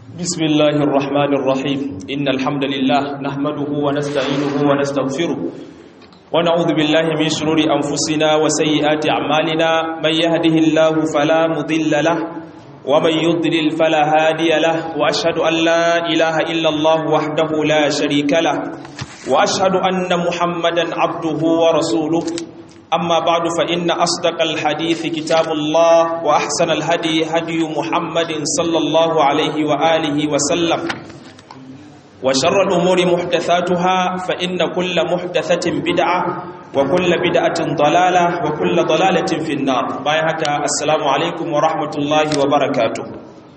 بسم الله الرحمن الرحيم إن الحمد لله نحمده ونستعينه ونستغفره ونعوذ بالله من شرور أنفسنا وسيئات أعمالنا من يهده الله فلا مضل له ومن يضلل فلا هادي له وأشهد أن لا إله إلا الله وحده لا شريك له وأشهد أن محمدا عبده ورسوله أما بعد فإن أصدق الحديث كتاب الله وأحسن الهدي هدي محمد صلى الله عليه وآله وسلم وشر الأمور محدثاتها فإن كل محدثة بدعة وكل بدعة ضلالة وكل ضلالة في النار بايهك السلام عليكم ورحمة الله وبركاته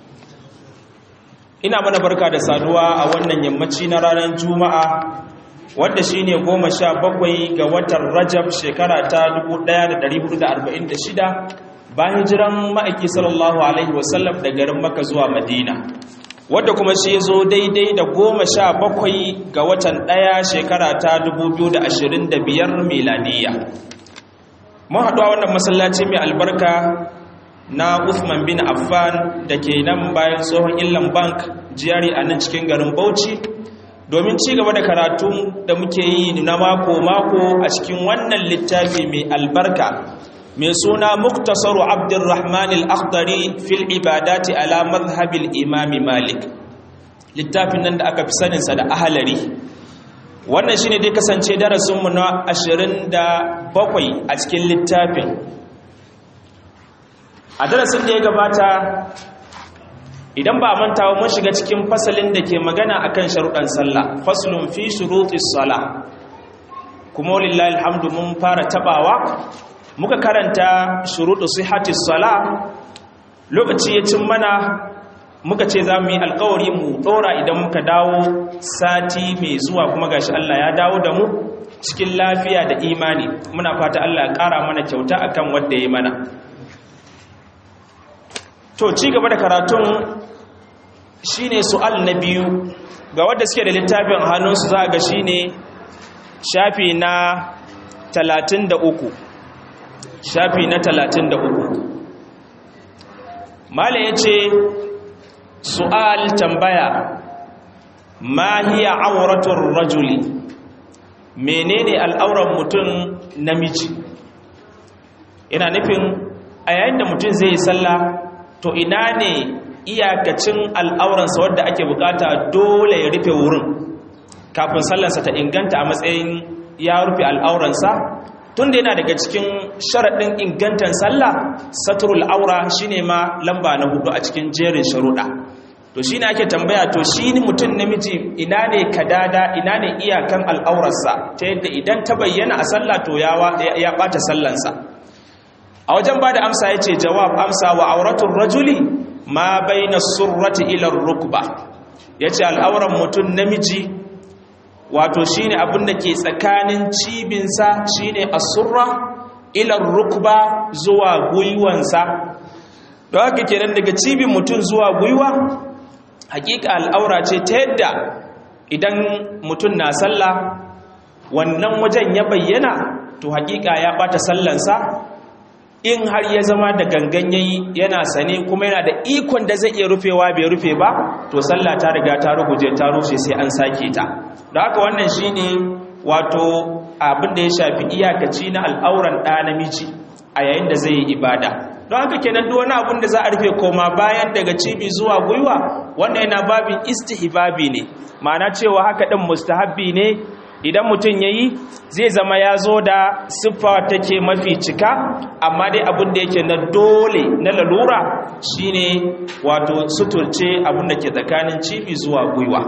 ina mana barka da saduwa a wannan yammaci na ranar juma'a wanda shi ne goma sha bakwai ga watan rajab shekara ta 1446 bayan jiran ma'aiki sallallahu alaihi wasallam da garin maka zuwa madina wadda kuma shi zo daidai da goma sha bakwai ga watan ɗaya shekara ta 2025 milaniya mun haɗu a wannan masallaci mai albarka na Uthman bin Affan da ke nan bayan tsohon illan bank jiyari a nan cikin garin Bauchi domin ci gaba da karatu da muke yi na mako-mako a cikin wannan littafi mai albarka mai suna muktasaru abdurrahman al-akhdari fil ibadati ala mazhabil imami malik littafin nan da aka fi saninsa da ahalari wannan shine dai kasance darasinmu na 27 a cikin littafin a darasin da ya gabata idan ba mantawa mun shiga cikin fasalin da ke magana akan sharuɗan sallah faslun fi shurutis sala kuma walillahi alhamdu mun fara tabawa muka karanta shurutu sihhatis sala lokaci ya cin mana muka ce za mu yi alkawari mu ɗora idan muka dawo sati mai zuwa kuma gashi Allah ya dawo da mu cikin lafiya da imani muna fata Allah ya ƙara mana kyauta akan wanda ya mana to ci gaba da karatun shine su'al na biyu ga wadda suke da littafin hannunsu za ga shine shafi na 33 shafi na 33 mala yace su'al tambaya ma hiya auratur rajuli menene al'auran mutum namiji ina nufin a yayin da mutum zai yi sallah to ina ne iyakacin al'auransa wadda ake bukata dole ya rufe wurin kafin sallarsa ta inganta a matsayin ya rufe al'auransa tun da yana daga cikin sharaɗin ingantan sallah saturul aura shine ma lamba na hudu a cikin jerin sharuɗa to shi ne ake tambaya to shi ne mutum namiji ina ne kadada ina ne iyakan al'aurarsa ta yadda idan ta bayyana a sallah to ya ɓata sallansa a wajen ba da amsa ya ce jawab amsa wa auratun rajuli ma bai na surrati ilar rukba ya ce al'auran mutum namiji wato shi ne abinda ke tsakanin cibinsa shi ne a surra ilar rukba zuwa gwiwansa da haka kenan daga cibin mutum zuwa gwiwa hakika al'aura ce ta yadda idan mutum na sallah wannan wajen ya bayyana to hakika ya bata sallansa in har ya zama da gangan yayi yana sane kuma yana da ikon da zai iya rufewa bai rufe ba to sallah ta riga ta ruguje ta rushe sai an sake ta da haka wannan shine wato abin da ya shafi iyakaci na al'auran ɗa namiji a yayin da zai yi ibada don haka kenan duk wani abin da za a rufe koma bayan daga cibi zuwa gwiwa wannan yana babin istihbabi ne ma'ana cewa haka ɗin mustahabbi ne idan mutum ya yi zai zama ya zo da siffa take mafi cika amma dai abin da yake na dole na lalura shine wato suturce abin da ke tsakanin cibi zuwa gwiwa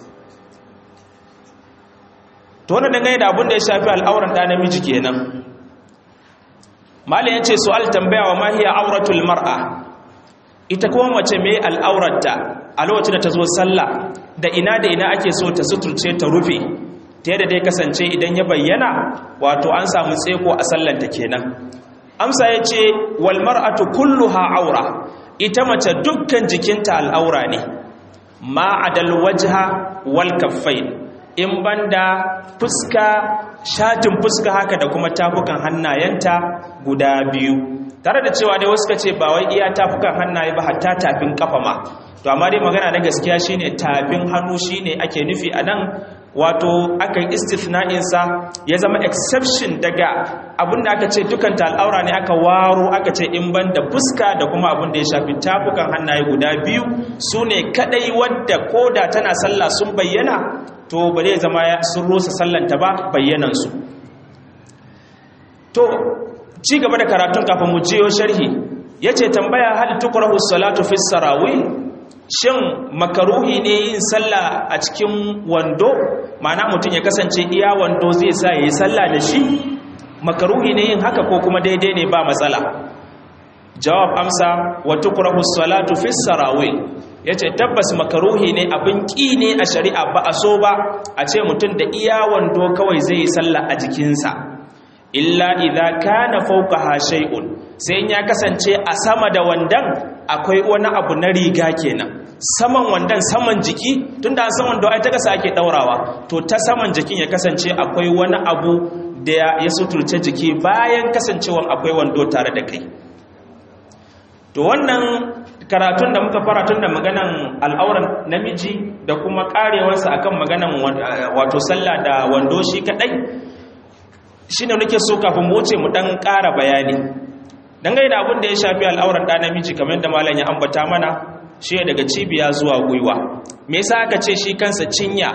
to wannan dangane da abin da ya shafi al'auran ɗa namiji kenan malin ya ce su'al tambaya wa mahiya auratul mar'a ita kuma mace mai al'aurarta a lokacin da ta zo sallah da ina da ina ake so ta suturce ta rufe ta yadda dai kasance idan ya bayyana wato an samu tseko a sallanta kenan amsa ya ce wal mar'atu kulluha aura ita mace dukkan jikinta al'aura ne ma'adal wajha wal kaffain in banda fuska shatin fuska haka da kuma tafukan hannayenta guda biyu tare da cewa dai wasu ka ce ba wai iya tafukan hannaye ba hatta tafin kafa ma to amma dai magana na gaskiya shine tafin hannu shine ake nufi a nan wato aka yi istifna'insa ya zama exception daga abinda aka ce dukan al'aura ne aka waro aka ce in ban da fuska da kuma abin da ya shafi tafukan hannaye guda biyu su ne kadai wadda koda tana sallah sun bayyana to ba zai zama sun rusa sallanta ba bayyanansu to ci gaba da karatun kafin mu jiyo sharhi yace tambaya hal tukrahu salatu fi sarawil shin makaruhi ne yin sallah a cikin wando ma'ana mutum ya kasance iya wando zai sa yayi sallah da shi makaruhi ne yin haka ko kuma daidai ne ba matsala jawab amsa wa tukrahu salatu fi sarawil yace tabbas makaruhi ne abin ki ne a shari'a ba a so ba a ce mutum da iya wando kawai zai yi sallah a jikinsa illa idza kana fawqaha shay'un sai in ya kasance a sama da wandan akwai wani abu na riga kenan saman wandan saman jiki tunda an san wando ai ta kasa ake daurawa to ta saman jikin ya kasance akwai wani abu da ya suturce jiki bayan kasancewan akwai wando tare da kai to wannan karatun da muka fara tun da maganan al'auran namiji da kuma karewarsa akan maganan wato sallah da wando shi kadai shi ne nake so kafin mu wuce mu dan ƙara bayani dangane da abin da ya shafi al'auran ɗa namiji kamar da malam ya ambata mana shi daga cibiya zuwa gwiwa me yasa aka ce shi kansa cinya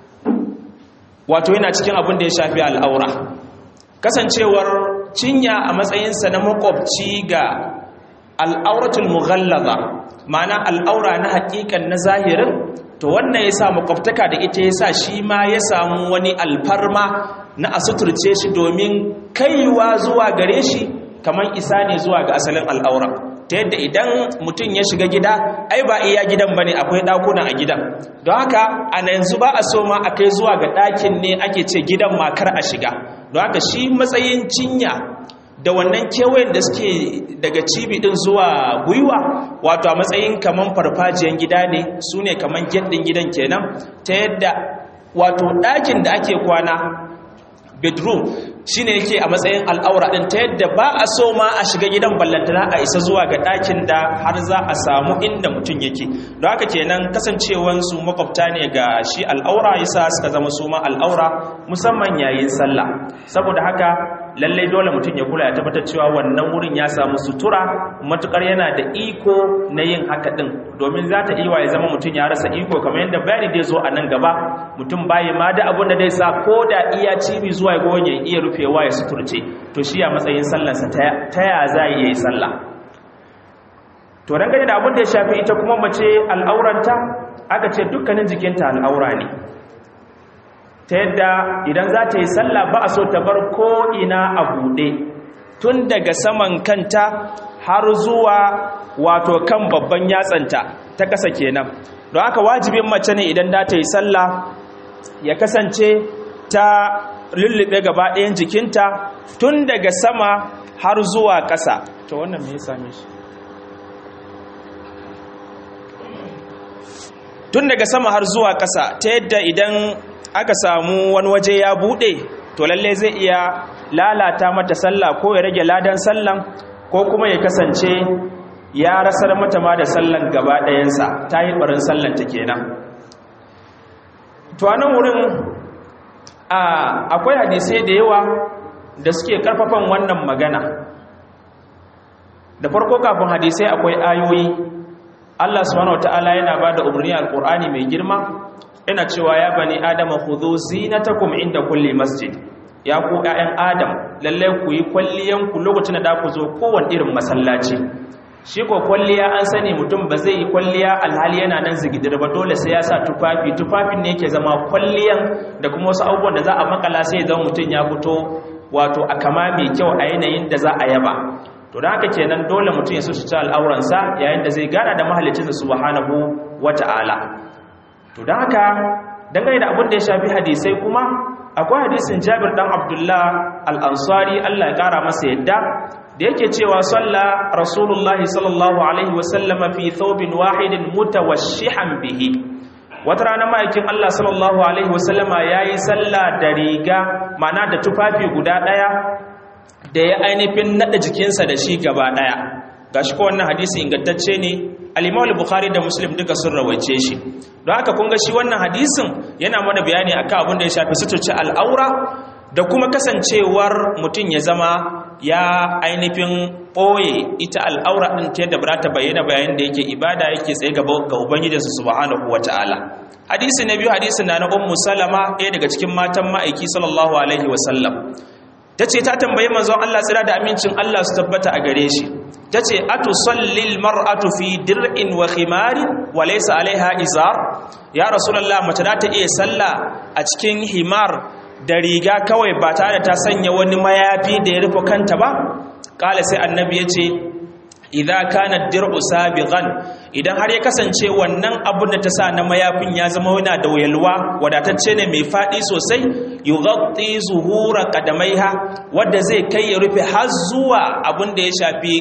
wato yana cikin abin da ya shafi al'aura kasancewar cinya a matsayinsa na makwabci ga al'auratul mughallaza ma'ana al'aura na haƙiƙan na zahirin to wannan ya sa makwabtaka da ita ya sa shi ma ya samu wani alfarma na a suturce shi domin kaiwa zuwa gare shi kamar isa ne zuwa ga asalin al'aura ta yadda idan mutum ya shiga gida ai ba iya gidan ba ne akwai ɗakuna a gidan don haka a yanzu ba a so ma a kai zuwa ga ɗakin ne ake ce gidan makar a shiga don haka shi matsayin cinya da wannan kewayen da suke daga cibi din zuwa gwiwa wato a matsayin kaman farfajiyan gida ne su ne kaman gyaɗin gidan kenan ta yadda wato ɗakin da ake kwana bedroom shi ne yake a matsayin al'aura ɗin ta yadda ba a so ma a shiga gidan ballantana a isa zuwa ga ɗakin da har za a samu inda mutum yake don haka kenan kasancewansu makwabta ne ga shi al'aura yasa suka zama su ma al'aura musamman yayin sallah saboda haka lallai dole mutum ya kula ya tabbatar cewa wannan wurin ya samu sutura matukar yana da iko na yin haka din domin za ta iya ya zama mutum ya rasa iko kamar yadda bayani dai zo a nan gaba mutum bayi ma da abin da dai sa ko da iya cibi zuwa ya goge iya rufewa ya suturce to shi a matsayin sallarsa ta ya za yi yi sallah to dangane da abin da ya shafi ita kuma mace al'auranta aka ce dukkanin jikinta al'aura ne ta yadda idan za ta yi sallah ba a so ta bar ko'ina a buɗe tun daga saman kanta har zuwa wato kan babban yatsanta ta ƙasa kenan don haka wajibin mace ne idan za ta yi sallah ya kasance ta lullube gaba ɗayan jikinta tun daga sama har zuwa ƙasa to wannan me ya same shi tun daga sama har zuwa ƙasa ta yadda idan aka samu wani waje ya bude to lalle zai iya lalata mata sallah ko ya rage ladan sallan ko kuma ya kasance ya rasar mata ma da sallan gaba ɗayansa ta yi ɓarin sallan ta kenan to a nan wurin akwai hadisai da yawa da suke karfafan wannan magana da farko kafin hadisai akwai ayoyi Allah subhanahu wataala yana ba da umarni alqur'ani mai girma ina cewa ya bani adama khudhu zinatakum inda kulli masjid ya ku ƴaƴan adam lalle ku yi kwalliyan ku lokacin da ku zo kowanne irin masallaci shi ko kwalliya an sani mutum ba zai yi kwalliya alhali yana nan zigidir ba dole sai ya sa tufafi tufafin ne yake zama kwalliyan da kuma wasu abubuwan da za a makala sai zama mutum ya fito wato a kama mai kyau a yanayin da za a yaba to da haka kenan dole mutum ya so shi al'auransa yayin da zai gana da mahallicinsa subhanahu wata'ala to da haka dangane da abin da ya shafi hadisai kuma akwai hadisin jabir dan abdullah al-ansari Allah ya kara masa yadda da yake cewa salla rasulullahi sallallahu alaihi wasallama fi thawbin wahidin mutawashshihan bihi wata rana ma'aikin Allah sallallahu alaihi wasallama yayi sallah da riga ma'ana da tufafi guda daya da ya ainihin nada jikinsa da shi gaba daya gashi ko wannan hadisi ingantacce ne al-Imam al-Bukhari da Muslim duka sun rawaice shi don haka kun ga shi wannan hadisin yana mana bayani akan abin da ya shafi suturci al'aura da kuma kasancewar mutum ya zama ya ainihin ɓoye ita al'aura ɗin ta yadda ba ta bayyana bayan da yake ibada yake tsaye ga ubangijinsa subhanahu wata'ala hadisi na biyu hadisi na na ummu salama ɗaya daga cikin matan ma'aiki sallallahu alaihi wasallam ta ce ta tambayi manzon Allah tsira da amincin Allah su tabbata a gare shi ta ce atu sallil mar'atu fi dir'in wa khimari wa laysa alaiha izar ya rasulullah mace za ta iya sallah a cikin himar da riga kawai ba tare ta sanya wani mayafi da ya rufe kanta ba kala sai annabi ya ce idza kana dir'u sabighan idan har ya kasance wannan abun da ta sa na mayafin ya zama yana da wayalwa wadatacce ne mai fadi sosai yughatti zuhura qadamaiha wanda zai kai ya rufe har zuwa abun da ya shafi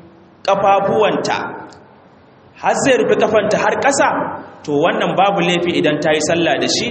kafafuwanta har zai rufe kafanta har ƙasa to wannan babu laifi idan ta yi sallah da shi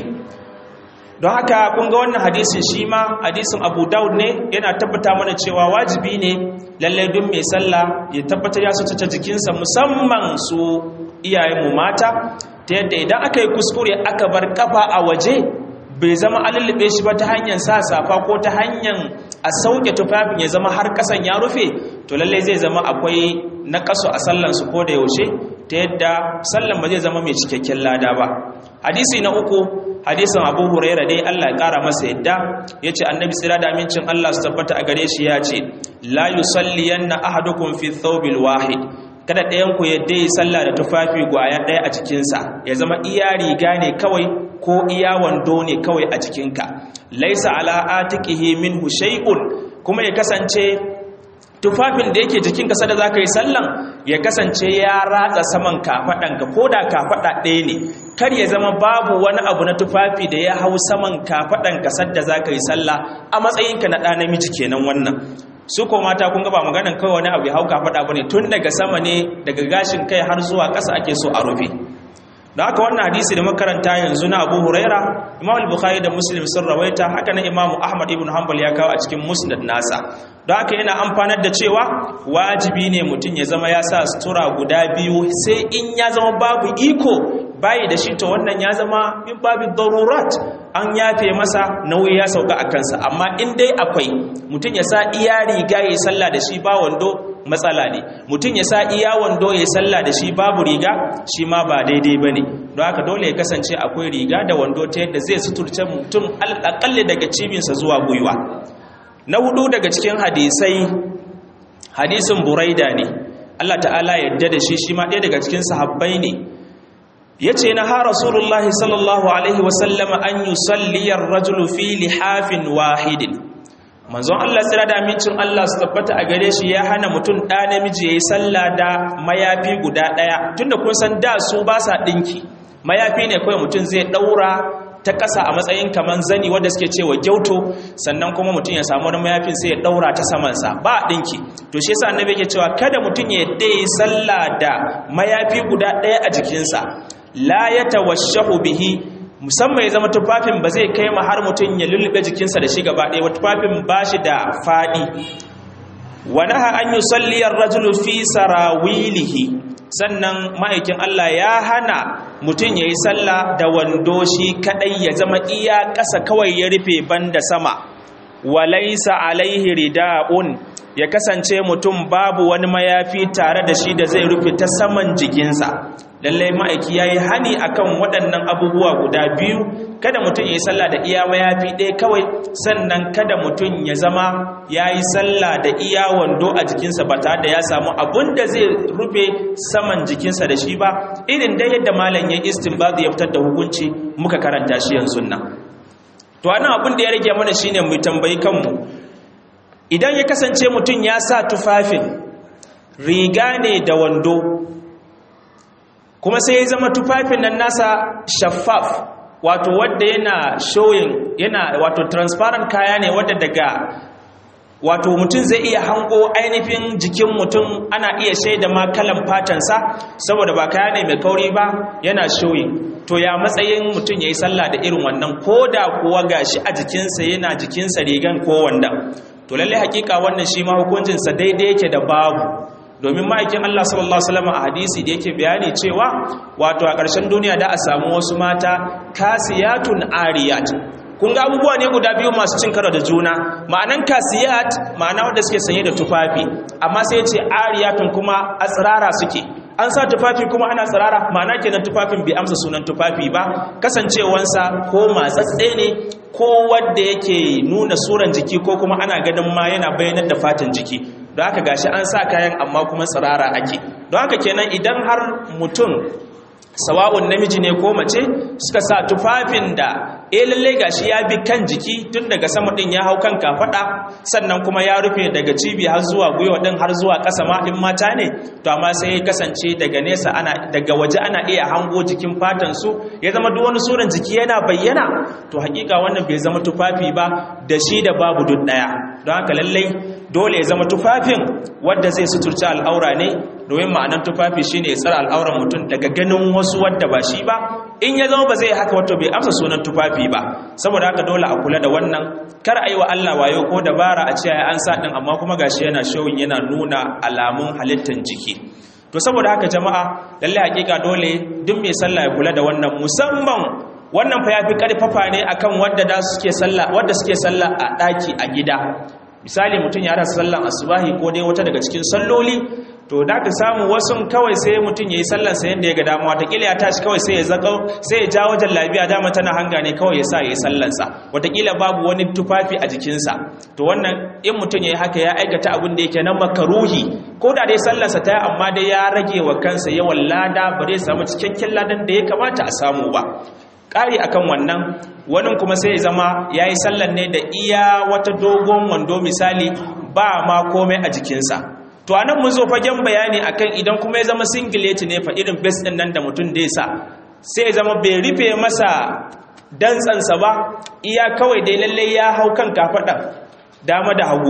don haka kun ga wannan hadisin shi ma hadisin abu daud ne yana tabbata mana cewa wajibi ne lallai duk mai sallah ya tabbatar ya sututa jikinsa musamman su iyayenmu mata ta yadda idan aka yi kuskure aka bar kafa a waje bai zama alulube shi ba ta hanyar sa safa ko ta hanyar a sauke tufafin ya zama har kasan ya rufe to lallai zai zama akwai na kaso a sallansu ko da yaushe ta yadda sallan ba zai zama mai cikakken lada ba hadisi na uku hadisin abu huraira dai allah ya kara masa yadda ya ce annabi tsira da amincin allah su tabbata a gare shi ya ce la yusalliyanna ahadukum fi thawbil wahid kada ɗayan ku yadda yi sallah da tufafi gwaya ɗaya a cikinsa ya zama iya riga ne kawai ko iya wando ne kawai a cikinka laisa ala atiqihi minhu shay'un kuma ya kasance tufafin da yake jikinka sada za ka yi sallan ya kasance ya ratsa saman kafaɗanka ko da kafaɗa ɗaya ne kar ya zama babu wani abu na tufafi da ya hau saman kafaɗanka sadda za ka yi sallah a matsayinka na ɗa namiji kenan wannan su ko mata kun ga ba maganan kawai wani abu ya hau kafaɗa ba ne tun daga sama ne daga gashin kai har zuwa ƙasa ake so a rufe da haka wannan hadisi da makaranta yanzu na abu huraira imam al-bukhari da muslim sun rawaita haka na imam ahmad ibn hanbal ya kawo a cikin musnad nasa don haka yana amfanar da cewa wajibi ne mutum ya zama ya sa sutura guda biyu sai in ya zama babu iko bayi da shi to wannan ya zama min babu darurat an yafe masa nauyi ya sauka a kansa amma in dai akwai mutum ya sa iya riga ya yi sallah da shi ba wando matsala ne mutum ya sa iya wando ya sallah da shi babu riga shi ma ba daidai ba ne don haka dole ya kasance akwai riga da wando ta yadda zai suturce mutum alƙalli daga cibinsa zuwa gwiwa na hudu daga cikin hadisai hadisin buraida ne Allah ta'ala yadda da shi shi ma ɗaya daga cikin sahabbai ne ya ce na ha rasulullahi sallallahu alaihi wasallama an yi salliyar rajulu fi lihafin wahidin manzon Allah tsira da amincin Allah su tabbata a gare shi ya hana mutum ɗa namiji ya yi sallah da mayafi guda ɗaya tunda kun san da su ba sa ɗinki mayafi ne kawai mutum zai ɗaura ta ƙasa a matsayin kamar zani wanda suke cewa gyauto sannan kuma mutum ya samu wani mayafin sai ya ɗaura ta samansa ba ɗinki to shi yasa annabi yake cewa kada mutum ya yadda yi sallah da mayafi guda ɗaya a jikinsa la ya tawashahu bihi musamman ya zama tufafin ba zai kai ma har mutum ya lullube jikinsa da shi gaba ɗaya wa tufafin ba shi da faɗi wa naha an yusalli ar-rajulu fi sarawilihi sannan ma'aikin Allah ya hana mutum ya yi sallah da wando shi kadai ya zama iya ƙasa kawai ya rufe banda sama walaisa alaihi rida'un ya kasance mutum babu wani mayafi tare da shi da zai rufe ta saman jikinsa lallai ma'aiki ya yi hani akan waɗannan abubuwa guda biyu kada mutum ya yi sallah da iya mayafi ɗaya kawai sannan kada mutum ya zama ya yi sallah da iya wando a jikinsa ba tare da ya samu abun da zai rufe saman jikinsa da shi ba irin dai yadda malam ya istinbazi ya fitar da hukunci muka karanta shi yanzu nan to anan abin da ya rage mana shine mu tambayi kanmu idan ya kasance mutum ya sa tufafin riga ne da wando kuma sai ya zama tufafin nan nasa shaffaf wato wadda yana showing yana wato transparent kaya ne wadda daga wato mutum zai iya hango ainihin jikin mutum ana iya shaida ma kalan fatansa saboda ba kaya ne mai kauri ba yana showing to ya matsayin mutum ya yi sallah da irin wannan ko da kuwa gashi a jikinsa yana jikinsa rigan ko wanda to lalle hakika wannan shi ma hukuncin sa daidai yake da babu domin ma'aikin Allah sallallahu alaihi wasallam a hadisi da yake bayani cewa wato a ƙarshen duniya da a samu wasu mata kasiyatun ariyat kun ga abubuwa ne guda biyu masu cin karo da juna ma'anan kasiyat ma'ana wanda suke sanye da tufafi amma sai ce ariyatun kuma a tsirara suke an sa tufafi kuma ana tsirara ma'ana kenan tufafin bai amsa sunan tufafi ba kasancewansa ko matsatse ne ko wanda yake nuna suran jiki ko kuma ana ganin ma yana bayyanar da fatan jiki don haka gashi an sa kayan amma kuma tsirara ake don haka kenan idan har mutum sawa'un namiji ne ko mace suka sa tufafin da eh lalle gashi ya bi kan jiki tun daga sama din ya hau kan kafada sannan kuma ya rufe daga cibi har zuwa gwiwa din har zuwa ƙasa ma in mata ne to amma sai ya kasance daga nesa ana daga waje ana iya hango jikin fatan su ya zama duk wani suran jiki yana bayyana to hakika wannan bai zama tufafi ba da shi da babu duk daya don haka lalle dole ya zama tufafin wanda zai suturci al'aura ne domin ma'anar tufafi shine ya tsara al'auran mutum daga ganin wasu wadda ba shi ba in ya zama ba zai haka wato bai amsa sunan tufafi ba saboda haka dole a kula da wannan kar a yi wa Allah wayo ko dabara a ce an sa din amma kuma gashi yana showin yana nuna alamun halittar jiki to saboda haka jama'a lalle hakika dole duk mai sallah ya kula da wannan musamman wannan fa yafi karfafa ne akan wadda da suke sallah wadda suke sallah a daki a gida misali mutum ya rasa sallan asubahi ko dai wata daga cikin salloli to da ka samu wasu kawai sai mutum ya yi sallansa yadda ya ga damuwa watakila ya tashi kawai sai ya zaka sai ya ja wajen labiya dama tana hanga ne kawai ya sa ya yi sallansa watakila babu wani tufafi a jikinsa to wannan in mutum ya yi haka ya aikata abin da yake na makaruhi ko da dai sallansa ta yi amma dai ya rage wa kansa yawan lada ba zai samu cikakken ladan da ya kamata a samu ba ƙari akan wannan wani kuma sai ya zama ya yi sallan ne da iya wata dogon wando misali ba ma komai a jikinsa to a nan mun zo fagen bayani akan idan kuma ya zama singileti ne fa irin bes ɗin nan da mutum da ya sa sai ya zama bai rufe masa dantsansa ba iya kawai dai lallai ya hau kan kafaɗan dama da hagu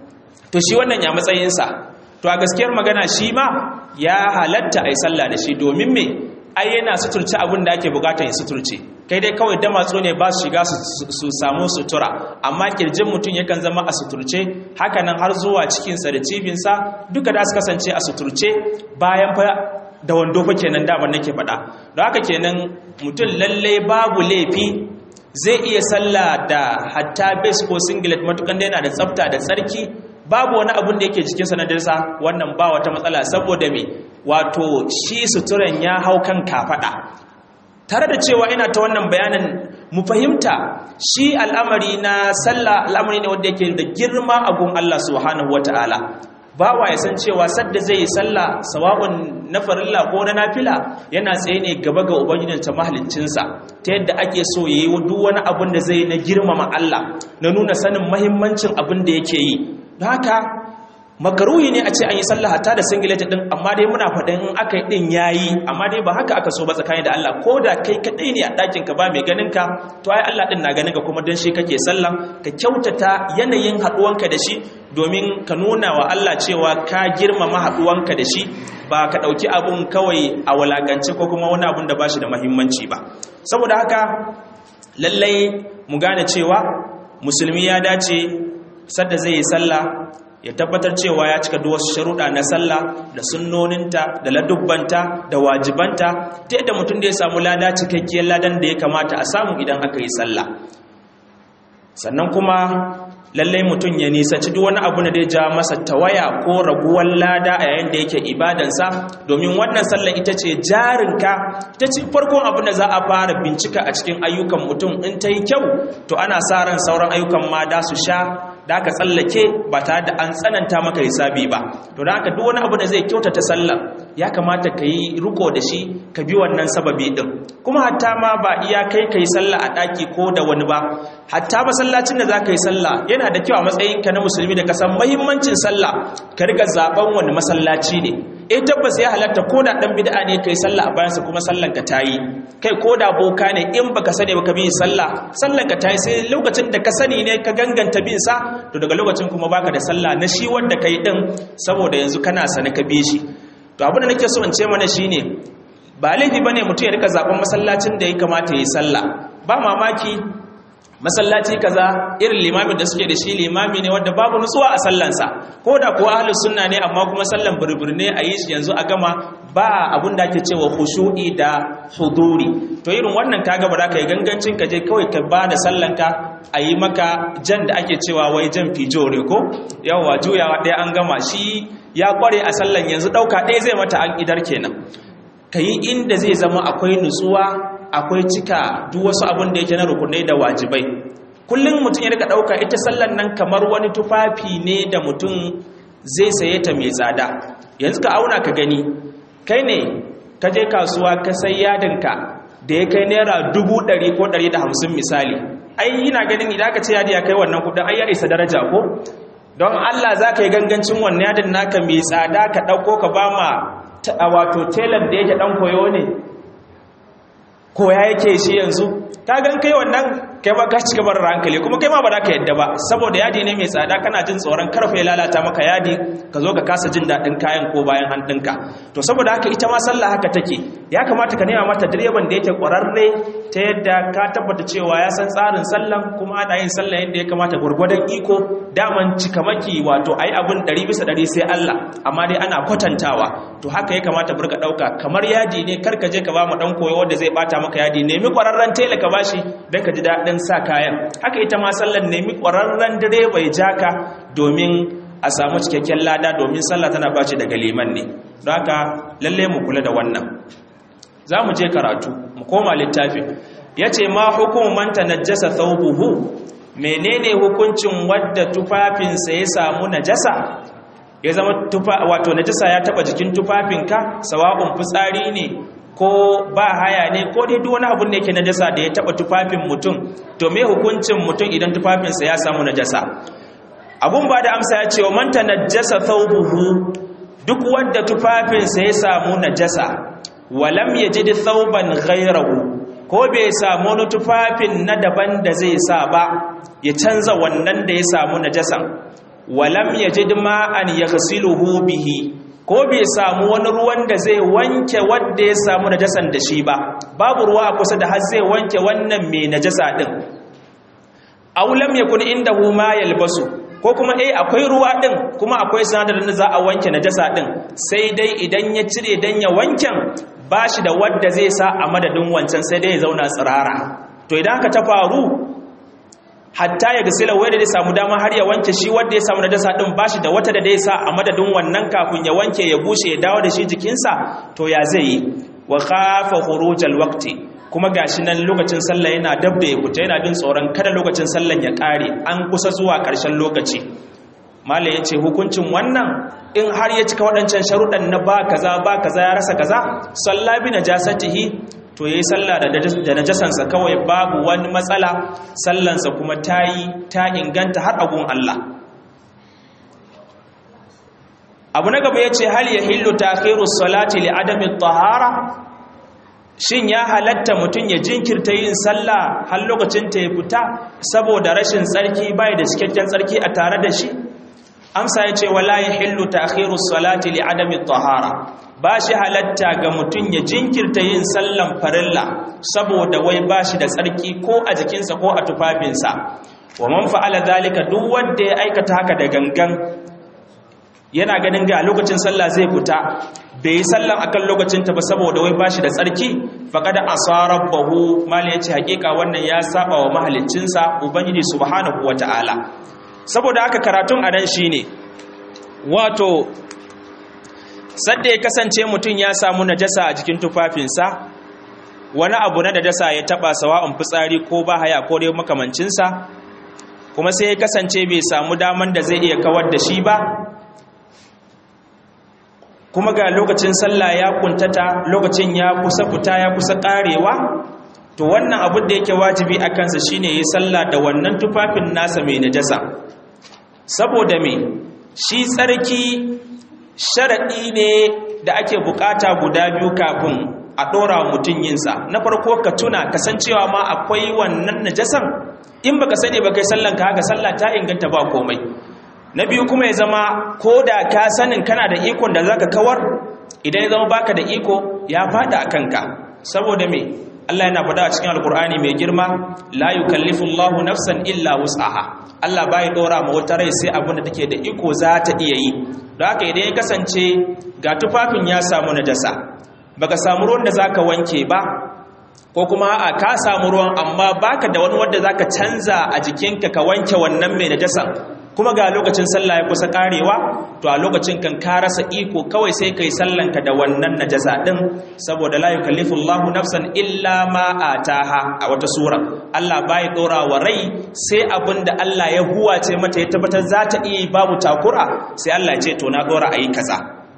to shi wannan ya matsayinsa to a gaskiyar magana shi ma ya halatta a yi sallah da shi domin me ai yana suturce abin da ake bukatar ya suturce kai dai kawai damatsu ne ba su shiga su samu sutura amma kirjin mutum yakan zama a suturce hakanan har zuwa cikinsa da cibinsa duka da su kasance a suturce bayan fa da wando fa kenan daman nake faɗa don haka kenan mutum lallai babu laifi zai iya sallah da hatta base ko singlet matukan da yana da tsafta da tsarki babu wani abun da yake jikinsa na dirsa wannan ba wata matsala saboda me wato shi suturan ya hau kan kafada tare da cewa ina ta wannan bayanin mu fahimta shi al'amari na sallah al'amari ne wanda yake da girma a gun Allah subhanahu wataala bawa ya san cewa sadda zai yi sallah sawa'un na farilla ko na nafila yana tsaye ne gaba ga ubangijinsa mahaliccinsa ta yadda ake so yayi duk wani abun da zai na girmama Allah na nuna sanin mahimmancin abin da yake yi don haka makaruhi ne a ce an yi sallah hatta da singileti din amma dai muna faɗin in aka yi din yayi amma dai ba haka aka so ba tsakani da Allah ko da kai kadai ne a ɗakin ka ba mai ganin ka to ai Allah din na ganin ka kuma dan shi kake sallah ka kyautata yanayin haɗuwanka da shi domin ka nuna wa Allah cewa ka girmama haɗuwanka da shi ba ka ɗauki abun kawai a walakance ko kuma wani abun da ba shi da mahimmanci ba saboda haka lallai mu gane cewa musulmi ya dace sadda zai yi sallah ya tabbatar cewa ya cika duk wasu sharuɗa na sallah da sunnoninta da ladubbanta da wajibanta ta yadda mutum da ya samu lada cikakkiyar ladan da ya kamata a samu idan aka yi sallah sannan kuma lallai mutum ya nisanci duk wani abu da ya ja masa tawaya ko raguwar lada a yayin da yake ibadansa domin wannan sallar ita ce jarinka ita ce farkon abin da za a fara bincika a cikin ayyukan mutum in ta yi kyau to ana sa ran sauran ayyukan ma da su sha da aka tsallake ba tare da an tsananta maka hisabi ba to da haka duk wani abu da zai kyautata sallar ya kamata ka yi riko da shi ka bi wannan sababi din kuma hatta ma ba iya kai ka yi sallah a ɗaki ko da wani ba hatta masallacin da za ka yi sallah yana da kyau a matsayinka na musulmi da ka san mahimmancin sallah ka riga zaben wani masallaci ne eh tabbas ya halatta ko da dan bid'a ne kai sallah a bayansa kuma sallan ka tayi kai ko da boka ne in baka sani baka bi sallah sallan ka tayi sai lokacin da ka sani ne ka ganganta bin sa to daga lokacin kuma baka da sallah na shi wanda kai din saboda yanzu kana sani ka bi shi to abin da nake so in ce mana shine ba laifi bane mutum ya rika zaben masallacin da ya kamata yi sallah ba mamaki masallaci kaza irin limamin da suke da shi limami ne wanda babu nutsuwa a sallansa ko da kuwa ahlus sunna ne amma kuma sallan burbur ne a yi shi yanzu a gama ba abun da ake cewa khushu'i da huduri to irin wannan kaga ba za ka yi gangancin ka je kawai ka ba da sallanka a yi maka jan da ake cewa wai jan fijore ko yawa juyawa ɗaya an gama shi ya kware a sallan yanzu ɗauka ɗaya zai mata an idar kenan ka yi inda zai zama akwai nutsuwa akwai cika duk wasu abin da yake na rukunai da wajibai kullum mutum ya rika ɗauka ita sallan nan kamar wani tufafi ne da mutum zai saye ta mai tsada yanzu ka auna ka gani kai ne ka je kasuwa ka sai yadinka da ya kai naira dubu ɗari ko ɗari da hamsin misali ai yana ganin idan ka ce yadi ya kai wannan kuɗin ai ya isa daraja ko don allah za ka yi gangancin wannan yadin naka mai tsada ka ɗauko ka ba ma wato telan da yake ɗan koyo ne koya yake shi yanzu ka gan kai wannan kai ba ka ci gaba da hankali kuma kai ma ba za ka yadda ba saboda yadi ne mai tsada kana jin tsoron karfe ya lalata maka yadi ka zo ka kasa jin daɗin kayan ko bayan hannunka to saboda haka ita ma sallah haka take ya kamata ka nema mata direban da yake ƙwararre ta yadda ka tabbata cewa ya san tsarin sallan kuma ana yin sallah yadda ya kamata gwargwadon iko daman cikamaki wato ai abin ɗari bisa ɗari sai Allah amma dai ana kwatantawa to haka ya kamata burka ɗauka kamar yadi ne kar ka je ka ba mu ɗan koyo wanda zai ɓata maka yadi nemi ƙwararren tela ka bashi don ka ji daɗin sa kayan haka ita ma sallan nemi ƙwararren direba ya ja ka domin a samu cikakken lada domin sallah tana bace daga liman ne don haka lalle mu kula da wannan za mu je karatu mu koma littafin ya ce ma hukuman ta najasa thawbuhu menene hukuncin wadda tufafinsa ya samu najasa ya zama tufa wato najasa ya taba jikin tufafinka sawa'un fitsari ne ko ba haya ne ko dai duk wani abun da yake najasa da ya taba tufafin mutum to me hukuncin mutum idan tufafinsa ya samu najasa abun ba da amsa ya ce wa man tanajjasa thawbuhu duk wanda tufafinsa ya samu najasa walam yajid thawban ghayrahu ko bai samu wani tufafin na daban da zai sa ba ya canza wannan da ya samu najasan walam yajid ma'an yaghsiluhu bihi ko bai samu wani ruwan da zai wanke wanda ya samu najasan da shi ba babu ruwa a kusa da har zai wanke wannan mai najasa din aw lam yakun indahu ma yalbasu ko kuma eh akwai ruwa din kuma akwai sinadarin da za a wanke najasa din sai dai idan ya cire dan ya wanken bashi da wanda zai sa a madadin wancan sai dai ya zauna tsirara to idan haka ta faru hatta ya gasila wai da zai samu dama har ya wanke shi wanda ya samu najasa din bashi da wata da zai sa a madadin wannan kafin ya wanke ya bushe ya dawo da shi jikinsa to ya zai yi wa khafa khurujal waqti kuma gashi nan lokacin sallah yana dab da ya fita yana jin tsoron kada lokacin sallan ya kare an kusa zuwa ƙarshen lokaci malai yace hukuncin wannan in har ya cika waɗancan sharuɗan na ba kaza ba kaza ya rasa kaza salla bi najasatihi to yayi sallah da da najasansa kawai babu wani matsala sallansa kuma tayi ta inganta har agun Allah abu na gaba yace hal yahillu ta'khiru salati li adami at-tahara shin ya halatta mutum ya jinkirta yin sallah har lokacin ta ya fita saboda rashin tsarki bai da cikakken tsarki a tare da shi amsa ya ce wala yahillu ta'khiru salati li adami tahara ba shi halatta ga mutum ya jinkirta yin sallan farilla saboda wai ba shi da tsarki ko a jikinsa ko a tufafinsa wa man fa'ala zalika duk wanda ya aikata haka da gangan yana ganin ga lokacin sallah zai fita bai yi sallan akan lokacin ta ba saboda wai bashi da tsarki faqad asarabahu mal yace hakika wannan ya saba wa mahaliccinsa ubangiji subhanahu wataala saboda haka karatun anan shine wato sadda ya kasance mutum ya samu najasa a jikin tufafinsa wani abu na najasa ya taba sawa'un fitsari ko bahaya ko dai makamancinsa kuma sai ya kasance bai samu daman da zai iya kawar da shi ba kuma ga lokacin sallah ya kuntata lokacin ya kusa fita ya kusa karewa to wannan abin da yake wajibi a kansa shine yi sallah da wannan tufafin nasa mai najasa saboda me shi tsarki sharaɗi ne da ake bukata guda biyu kafin a ɗora mutum yinsa na farko ka tuna kasancewa ma akwai wannan najasan in baka sani ba kai sallan ka haka sallah ta inganta ba komai na biyu kuma ya zama ko da ka sanin kana da ikon da zaka kawar idan ya zama baka da iko ya fada a kanka saboda me Allah yana faɗa a cikin alkur'ani mai girma la yukallifu Allahu nafsan illa wus'aha Allah bai dora ma wata rai sai abin da take da iko za ta iya yi don haka idan ya kasance ga tufafin ya samu najasa baka samu ruwan da zaka wanke ba ko kuma a ka samu ruwan amma baka da wani wanda zaka canza a jikinka ka wanke wannan mai najasan kuma ga lokacin sallah ya kusa karewa to a lokacin kan ka rasa iko kawai sai kai sallanka da wannan najasa din saboda la yukallifu Allahu nafsan illa ma ataha a wata sura Allah bai dora wa rai sai abinda Allah ya huwace mata ya tabbatar za ta iya babu takura sai Allah ya ce to na dora ayi kaza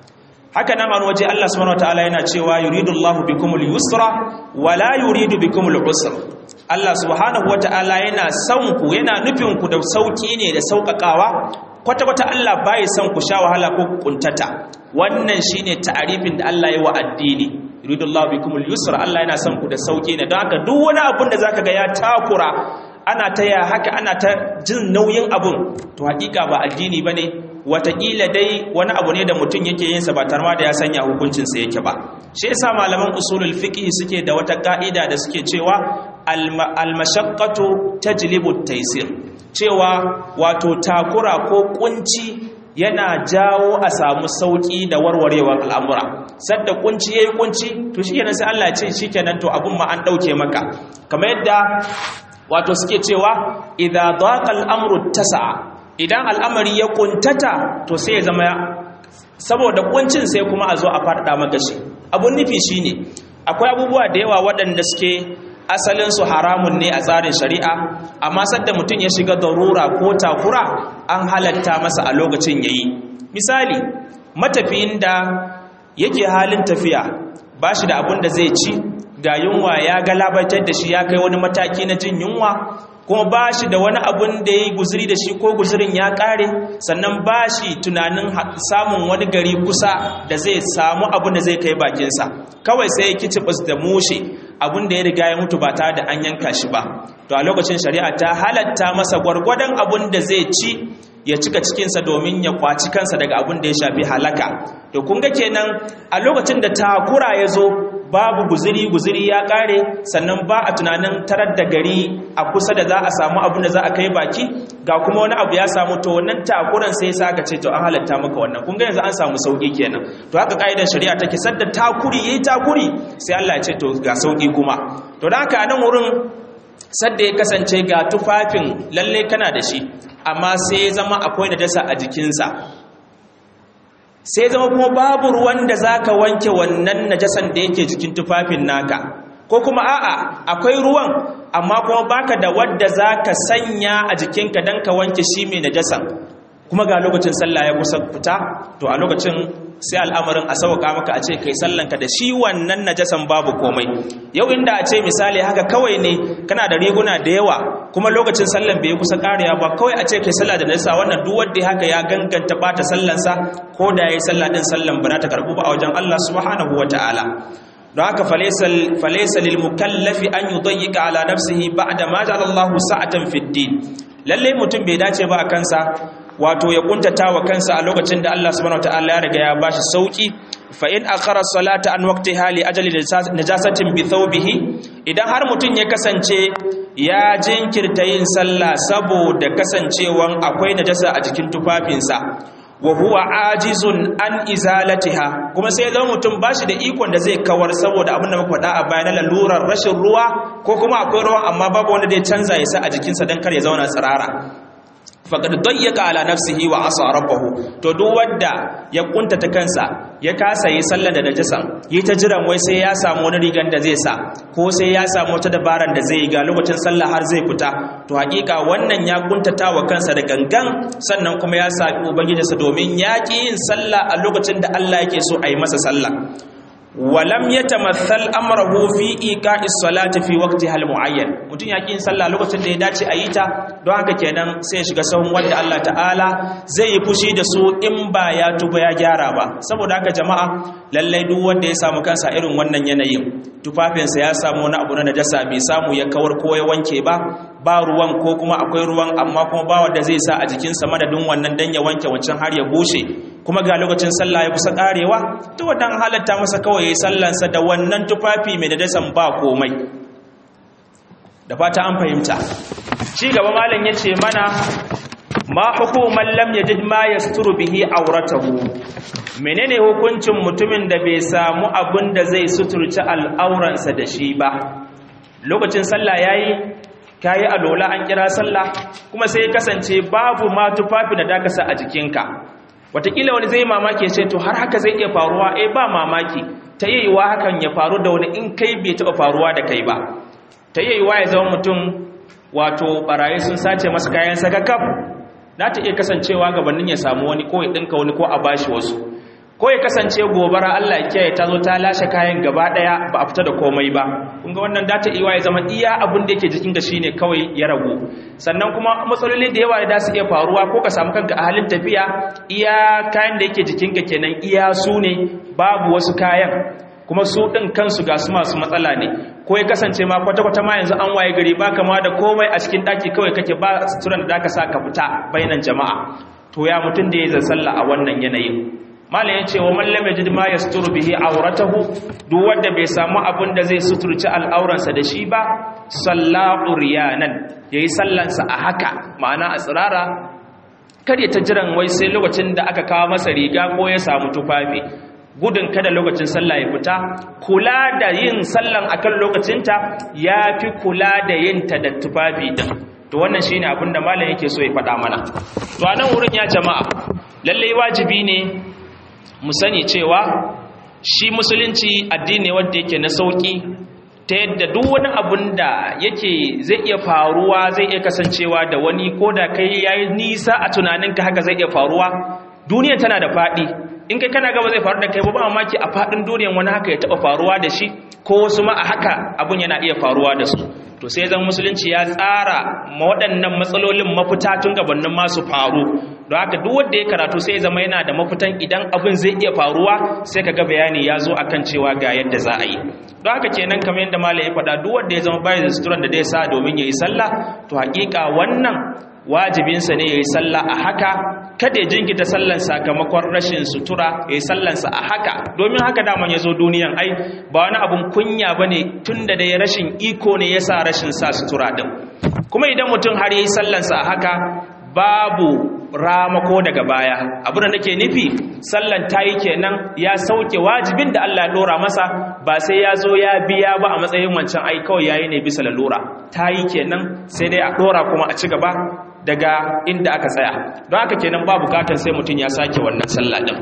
haka nan an waje Allah subhanahu wataala yana cewa yuridullahu bikumul yusra wala yuridu bikumul usra Allah subhanahu wataala yana son ku yana nufin ku da sauki ne da saukakawa kwata kwata Allah bai son ku sha wahala ko kuntata wannan shine ta'arifin da Allah ya wa addini yuridullahu bikumul yusra Allah yana son ku da sauki ne don haka duk wani abun da zaka ga ya takura ana ta ya haka ana ta jin nauyin abun to hakika ba addini bane wataƙila dai wani abu ne da mutum yake yin sa ba tarma da ya sanya hukuncinsa yake ba shi yasa malaman usulul fiqh suke da wata ka'ida da suke cewa al-mashaqqatu tajlibu at-taysir cewa wato takura ko kunci yana jawo a samu sauki da warwarewar al'amura sadda kunci yayi kunci to shikenan sai Allah ya ce shikenan to abun ma an dauke maka kamar yadda wato suke cewa idza daqa al-amru tasa'a idan al'amari ya kuntata to sai ya zama saboda kuncin sai kuma a zo a faɗaɗa maka shi abun nufi shine akwai abubuwa da yawa waɗanda suke asalinsu haramun ne a tsarin shari'a amma sadda mutum ya shiga darura ko takura an halatta masa a lokacin yayi misali matafiyin da yake halin tafiya ba shi da abun da zai ci ga yunwa ya galabaitar da shi ya kai wani mataki na jin yunwa kuma ba shi da wani abun da ya yi guziri da shi ko guzirin ya ƙare sannan ba shi tunanin samun wani gari kusa da zai samu abun da zai kai bakinsa kawai sai ya kicibis da mushe abun da ya riga ya mutu ba tare da an yanka shi ba to a lokacin shari'a ta halatta masa gwargwadon abun da zai ci ya cika cikinsa domin ya kwaci kansa daga abun da ya shafi halaka to kun ga kenan a lokacin da takura ya zo babu guziri guziri ya kare sannan ba a tunanin tarar da gari a kusa da za a samu abin da za a kai baki ga kuma wani abu ya samu to wannan takuran sai sa ka ce to an halatta maka wannan kun ga yanzu an samu sauki kenan to haka ka'idar shari'a take sadda takuri yayi takuri sai Allah ya ce to ga sauki kuma to da haka nan wurin sadda ya kasance ga tufafin lalle kana da shi amma sai ya zama akwai najasa a jikinsa sai zama kuma babu ruwan da za ka wanke wannan najasan da yake jikin tufafin naka ko kuma a'a akwai ruwan amma kuma baka da wadda za ka sanya a jikinka don ka wanke shi mai najasan kuma ga lokacin sallah ya kusa fita to a lokacin sai al'amarin a sauka maka a ce kai sallanka da shi wannan najasan babu komai yau inda a ce misali haka kawai ne kana da riguna da yawa kuma lokacin sallan bai kusa karewa ba kawai a ce kai sallah da najasa wannan duk wanda haka ya ganganta bata sallansa ko da yayi sallah din sallan ba ta karbu ba a wajen Allah subhanahu wataala don haka falaisa lil mukallafi an yudayyika ala nafsihi ba'da ma ja'ala Allahu sa'atan fid din lalle mutum bai dace ba a kansa wato ya kuntata wa kansa a lokacin da Allah subhanahu wataala ya riga ya bashi sauki fa in akhara salata an waqtiha li ajali najasatin bi thawbihi idan har mutum ya kasance ya jinkirta yin sallah saboda kasancewan akwai najasa a jikin tufafinsa wa huwa ajizun an izalatiha kuma sai zama mutum bashi da ikon da zai kawar saboda abin da muka faɗa a bayan lalurar rashin ruwa ko kuma akwai ruwa amma babu wanda zai canza ya sa a jikinsa don kar ya zauna tsirara faqad dayyaka ala nafsihi wa asa rabbahu to duk wanda ya kuntata kansa ya kasa yi sallar da najasan yi ta jiran wai sai ya samu wani rigan da zai sa ko sai ya samu wata dabaran da zai yi ga lokacin sallah har zai fita to hakika wannan ya kuntata wa kansa da gangan sannan kuma ya sa ubangijinsa domin ya ki yin sallah a lokacin da Allah yake so a yi masa sallah walam yatamathal amrahu fi iqa'i salati fi waqtiha al-mu'ayyan mutun ya kin sallah lokacin da ya dace a yi ta don haka kenan sai ya shiga sahun wanda Allah ta'ala zai yi fushi da su in ba ya tuba ya gyara ba saboda haka jama'a lallai duk wanda ya samu kansa irin wannan yanayin tufafinsa ya samu wani abu na najasa bai samu ya kawar ko ya wanke ba ba ruwan ko kuma akwai ruwan amma kuma ba wanda zai sa a jikinsa madadin wannan dan ya wanke wancan har ya bushe kuma ga lokacin sallah ya kusa karewa to wannan halatta masa kawai yayi sallansa da wannan tufafi mai najasan ba komai da fata an fahimta ci gaba malam yace mana ma hukuman lam yajid ma yasturu bihi auratahu menene hukuncin mutumin da bai samu abin da zai suturci al'auransa da shi ba lokacin sallah yayi kayi alola an kira sallah kuma sai kasance babu ma tufafi da dakasa a jikinka watakila wani zai mamaki ce to har haka zai iya faruwa eh ba mamaki ta yi yiwa hakan ya faru da wani in kai bai taɓa faruwa da kai ba ta yi yiwa ya zama mutum wato barayi sun sace masa kayan sakakaf na ta iya kasancewa gabanin ya samu wani ko ya ɗinka wani ko a bashi wasu ko ya kasance gobara Allah ya kiyaye ta zo ta lashe kayan gaba daya ba a fita da komai ba kun ga wannan data iwa ya zama iya abin da yake jikin ga shine kawai ya ragu sannan kuma matsaloli da yawa da su iya faruwa ko ka samu kanka a halin tafiya iya kayan da yake jikin ka kenan iya su ne babu wasu kayan kuma su ɗin kansu ga su masu matsala ne ko ya kasance ma kwata-kwata ma yanzu an waye gari ba kama da komai a cikin ɗaki kawai kake ba suturan da ka sa ka fita bainan jama'a to ya mutum da ya zai sallah a wannan yanayin malam ya ce wa mallam ya ji ma ya suturu bihi auratahu duk wanda bai samu abin da zai suturci al'auransa da shi ba sallahu riyanan yayi sallansa a haka ma'ana a tsirara kar ya ta jiran wai sai lokacin da aka kawo masa riga ko ya samu tufafi gudun kada lokacin sallah ya fita kula da yin sallan akan lokacinta ya fi kula da yin ta da tufafi din to wannan shine abin da malam yake so ya faɗa mana to a nan wurin ya jama'a lallai wajibi ne mu sani cewa shi musulunci addini wanda yake na sauki ta yadda duk wani abun da yake zai iya faruwa zai iya kasancewa da wani ko da kai yayi nisa a tunaninka haka zai iya faruwa duniya tana da faɗi in kai kana gaba zai faru da kai ba mamaki a faɗin duniyan wani haka ya taɓa faruwa da shi ko wasu ma a haka abun yana iya faruwa da su to sai zan musulunci ya tsara ma waɗannan matsalolin mafita tun gabanin masu faru don haka duk wanda ya karatu sai zama yana da mafitan idan abin zai iya faruwa sai kaga bayani ya zo akan cewa ga yadda za a yi don haka kenan kamar yadda malam ya faɗa duk wanda ya zama bayan da suturan da zai sa domin ya yi sallah to hakika wannan wajibinsa ne ya yi sallah a haka kada ya jinkita sallan sakamakon rashin sutura ya yi sallansa a haka domin haka daman ya zo duniyan ai ba wani abun kunya ba ne tun da dai rashin iko ne ya sa rashin sa sutura ɗin kuma idan mutum har ya yi sallansa a haka babu ramako daga baya abin da nake nufi sallan tayi kenan ya sauke wajibin da Allah ya dora masa ba sai ya zo ya biya ba a matsayin wancan ai kawai yayi ne bisa lalura tayi kenan sai dai a dora kuma a ci gaba daga inda aka tsaya don haka kenan ba bukatar sai mutum ya sake wannan sallah din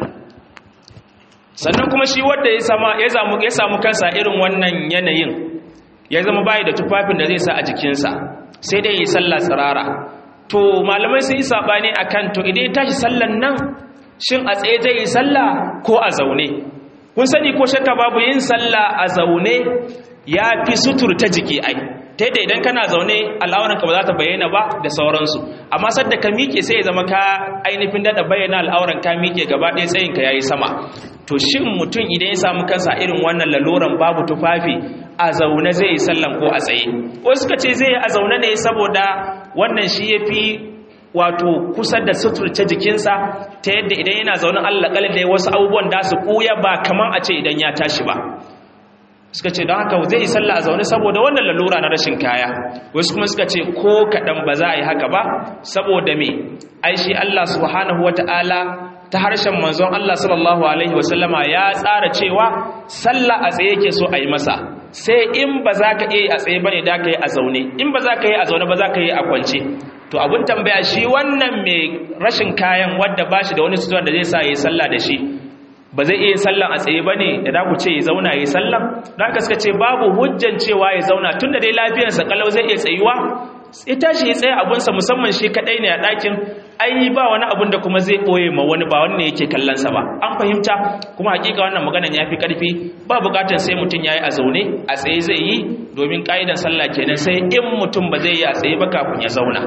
sannan kuma shi wanda ya sama ya samu ya samu kansa irin wannan yanayin ya zama bai da tufafin da zai sa a jikinsa sai dai yi sallah tsirara to malamai sun yi sabani akan to idan ya tashi sallan nan shin a tsaye zai yi sallah ko a zaune kun sani ko shakka babu yin sallah a zaune ya fi sutur ta jiki ai ta yadda idan kana zaune al'auranka ba za ta bayyana ba da sauransu amma sadda ka miƙe sai ya zama ka ainihin daɗa bayyana al'auran ka miƙe gaba ɗaya tsayinka ya yi sama to shin mutum idan ya samu kansa irin wannan laluran babu tufafi a zaune zai yi sallan ko a tsaye wasu suka ce zai yi a zaune ne saboda wannan shi ya fi wato kusa da suturce jikinsa ta yadda idan yana zaune allah da wasu abubuwan da su ɓuya ba kamar a ce idan ya tashi ba suka ce don haka zai yi sallah a zaune saboda wannan lalura na rashin kaya wasu kuma suka ce ko kaɗan ba za a yi haka ba saboda me ai shi allah subhanahu wata'ala ta harshen manzon Allah sallallahu alaihi wasallama ya tsara cewa sallah a tsaye yake so a yi masa sai in ba za ka iya a tsaye bane da ka yi a zaune in ba za ka yi a zaune ba za ka yi a kwance to abun tambaya shi wannan mai rashin kayan wadda ba shi da wani sutura da zai sa ya yi sallah da shi ba zai iya sallan a tsaye ba ne da da ku ce ya zauna ya yi sallan da haka suka ce babu hujjan cewa ya zauna tun da dai lafiyarsa kalau zai iya tsayuwa ya tashi ya tsaye abunsa musamman shi kaɗai ne a ɗakin ai ba wani abun da kuma zai ɓoye ma wani ba wani ne yake kallonsa ba an fahimta kuma hakika wannan maganan ya fi ƙarfi ba buƙatar sai mutum ya yi a zaune a tsaye zai yi domin ƙa'idan sallah kenan sai in mutum ba zai yi a tsaye ba kafin ya zauna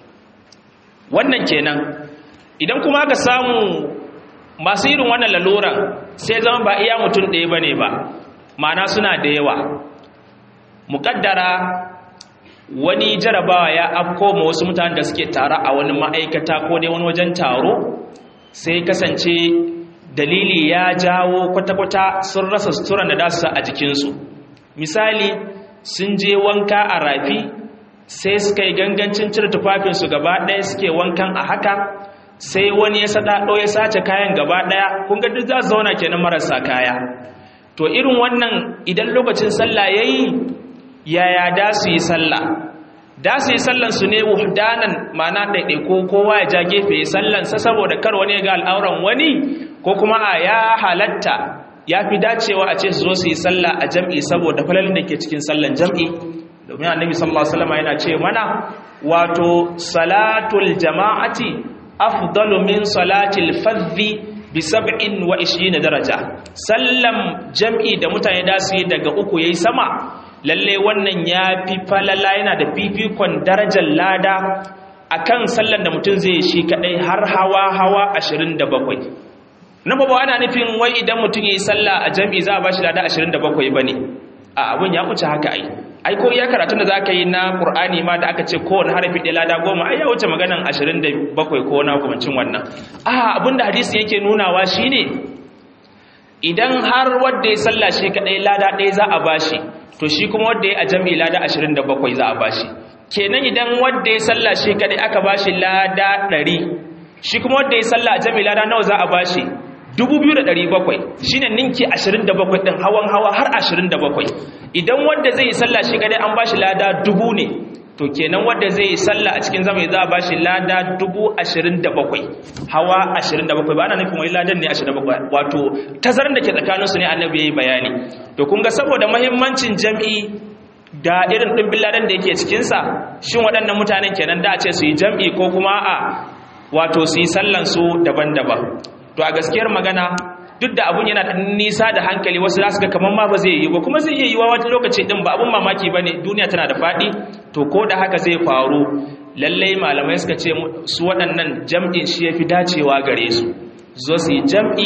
wannan kenan idan kuma aka samu masu irin wannan laluran sai zama ba iya mutum ɗaya ba ne ba ma'ana suna da yawa muƙaddara wani jarabawa ya afko ma wasu mutane da suke tare a wani ma'aikata ko dai wani wajen taro sai kasance dalili ya jawo kwata-kwata sun rasa suturan da dasu a jikinsu misali sun je wanka a rafi sai suka yi gangancin cire tufafinsu gaba ɗaya suke wankan a haka sai wani ya saɗaɗo ya sace kayan gaba ɗaya kun ga duk za su zauna kenan marasa kaya to irin wannan idan lokacin sallah ya yi yaya da su yi sallah da su yi sallansu ne wuhdanan mana ɗaiɗaiko kowa ya ja gefe ya sallansa saboda kar wani ya ga al'auran wani ko kuma a ya halatta ya fi dacewa a ce su zo su yi sallah a jam'i saboda falalin da ke cikin sallan jam'i domin annabi sallallahu alaihi wasallam yana ce mana wato salatul jama'ati afdalu min salatil fadhi bi sab'in wa ishirina daraja sallam jam'i da mutane da su yi daga uku yayi sama lalle wannan ya fi falala yana da fifikon darajar lada akan sallan da mutum zai shi kadai har hawa hawa 27 na babu ana nufin wai idan mutum yayi sallah a jam'i za a bashi lada 27 bane a abun ya wuce haka ai ai ko iya karatun da zaka yi na Qur'ani ma da aka ce kowane harafi da lada goma ai ya wuce maganan 27 ko na hukuncin wannan a abinda hadisi yake nunawa shine idan har wanda ya salla shi kadai lada ɗaya za a bashi to shi kuma wanda ya a jami'i lada 27 za a bashi kenan idan wanda ya salla shi kadai aka bashi lada 100 shi kuma wanda ya salla a jami'i lada nawa za a bashi 2,700 shi ne ninki 27 ɗin hawan hawa har 27 idan wanda zai yi sallah shi kadai an ba shi lada dubu ne to kenan wanda zai yi sallah a cikin zama za a ba shi lada 27 hawa 27 ba ana nufin wai ladan ne 27 wato tazarar da ke tsakaninsu ne annabi ya yi bayani to kun ga saboda mahimmancin jam'i da irin ɗimbin ladan da yake cikinsa shin waɗannan mutanen kenan da a ce su yi jam'i ko kuma a wato su yi sallansu daban-daban to a gaskiyar magana duk da abun yana da nisa da hankali wasu za su ga kamar ma ba zai yi ba kuma zai iya yiwa wata lokaci din ba abun mamaki ba ne duniya tana da faɗi to ko da haka zai faru lallai malamai suka ce su waɗannan jam'in shi ya fi dacewa gare su zo su yi jam'i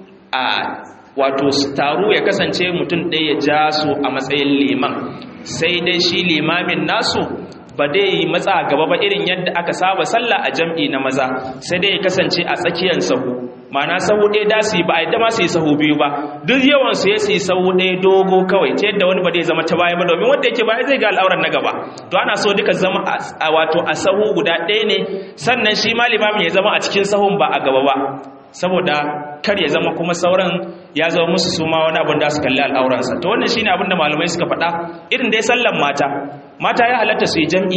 a wato taru ya kasance mutum ɗaya ya ja su a matsayin liman sai dai shi limamin nasu ba dai yi matsa gaba ba irin yadda aka saba sallah a jam'i na maza sai dai ya kasance a tsakiyar sahu mana sahu ɗaya da su yi ba a yadda ma su yi sahu biyu ba duk yawan su ya su yi sahu ɗaya dogo kawai ta yadda wani ba zai zama ta baya ba domin wanda yake baya zai ga al'auran na gaba to ana so duka zama a wato a sahu guda ɗaya ne sannan shi ma limamin ya zama a cikin sahun ba a gaba ba saboda kar ya zama kuma sauran ya zama musu su ma wani abin da su kalli al'auransa to wannan shine abin da malamai suka faɗa irin dai sallan mata mata ya halatta su yi jam'i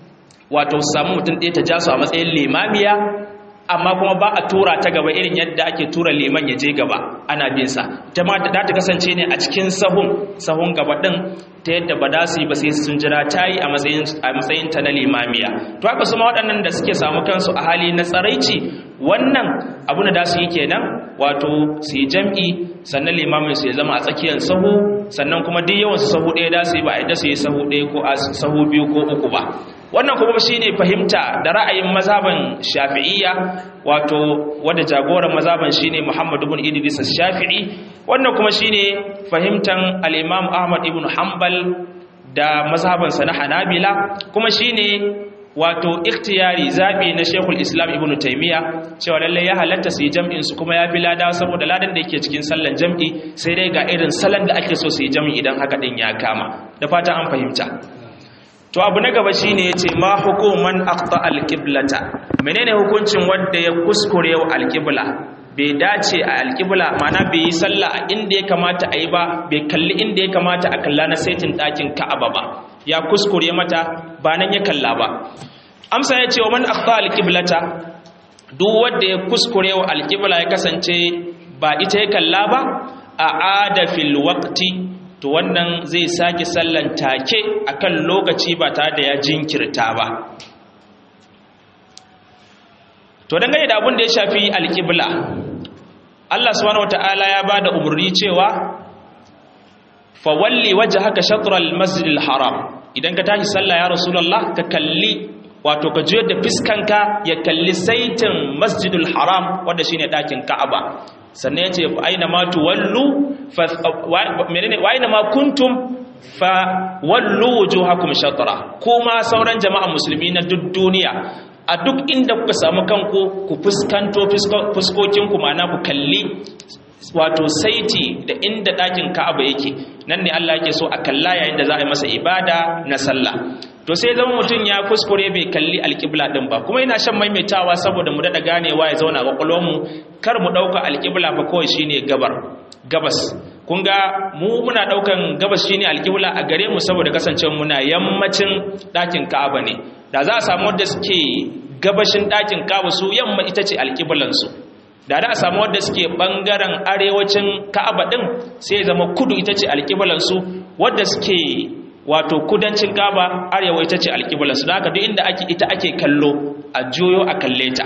wato su samu mutum ɗaya ta ja su a matsayin limamiya amma kuma ba a tura ta gaba irin yadda ake tura liman ya je gaba ana bin sa ta ma da ta kasance ne a cikin sahun sahun gaba din ta yadda ba da su yi ba sai sun jira ta yi a matsayin a matsayin ta na limamiya to haka su ma waɗannan da suke samu kansu a hali na tsaraici wannan abu da su yi kenan wato su yi jam'i sannan limamin su ya zama a tsakiyar sahu sannan kuma duk yawan su sahu ɗaya da su yi ba a yadda su yi sahu ɗaya ko a sahu biyu ko uku ba wannan kuma shine fahimta da ra'ayin mazhaban shafi'iyya wato wanda jagoran mazhaban shine Muhammad ibn Idris shafii wannan kuma shine fahimtan al-Imam Ahmad ibn Hanbal da mazhaban sa na Hanabila kuma shine wato ikhtiyari zabi na Sheikhul Islam Ibn Taymiyyah cewa lalle ya halatta su yi jam'in su kuma ya fi lada saboda ladan da yake cikin sallan jam'i sai dai ga irin salon da ake so su yi jam'i idan haka din ya kama da fata an fahimta to abu na gaba shine yace ma hukuman aqta alqiblata menene hukuncin wanda ya kuskure wa alqibla bai dace a alqibla mana bai yi sallah a inda ya kamata a yi ba bai kalli inda ya kamata a kalla na saitin dakin ka'aba ba ya kuskure mata ba nan ya kalla ba amsa yace wa man aqta alqiblata duk wanda ya kuskure wa alqibla ya kasance ba ita ya kalla ba a ada fil waqti to wannan zai sake sallan take akan lokaci ba tare da ya jinkirta ba to dangane da abin da ya shafi alƙibla Allah subhanahu wataala ya bada umarni cewa fa walli wajhaka shatr al-masjid al-haram idan ka tashi sallah ya rasulullah ka kalli wato ka juyar da fiskanka ya kalli saitin masjidul haram wanda shine dakin ka'aba sannan yace fa aina ma tuwallu fa menene wa aina ma kuntum fa wallu wujuhakum shatra kuma sauran jama'a musulmi na duk duniya a duk inda kuka samu kanku ku fuskanto fuskokin ku ma'ana ku kalli wato saiti da inda ɗakin ka'aba yake nan ne Allah yake so a kalla yayin da za a yi masa ibada na sallah to sai zama mutum ya kuskure bai kalli alƙibla ɗin ba kuma yana shan maimaitawa saboda mu daɗa ganewa ya zauna a mu kar mu ɗauka alƙibla ba kawai shine gabar gabas kun ga mu muna ɗaukan gabas shine alƙibla a gare mu saboda kasancewa muna yammacin ɗakin ka'aba ne da za a samu wanda suke gabashin ɗakin ka'aba su yamma ita ce alƙiblansu da da a samu wadda suke bangaren arewacin ka'aba din sai zama kudu ita ce alƙiblansu wadda suke wato kudancin ka'aba arewa ita ce alƙiblansu da haka duk inda ake ita ake kallo a juyo a kalle ta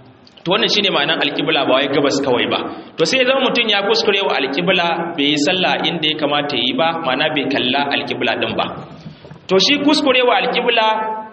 to wannan shine ma'anar alƙibla ba wai gabas kawai ba to sai zama mutum ya kuskure wa alƙibla bai yi sallah inda ya kamata yi ba ma'ana bai kalla alƙibla din ba to shi kuskure wa alƙibla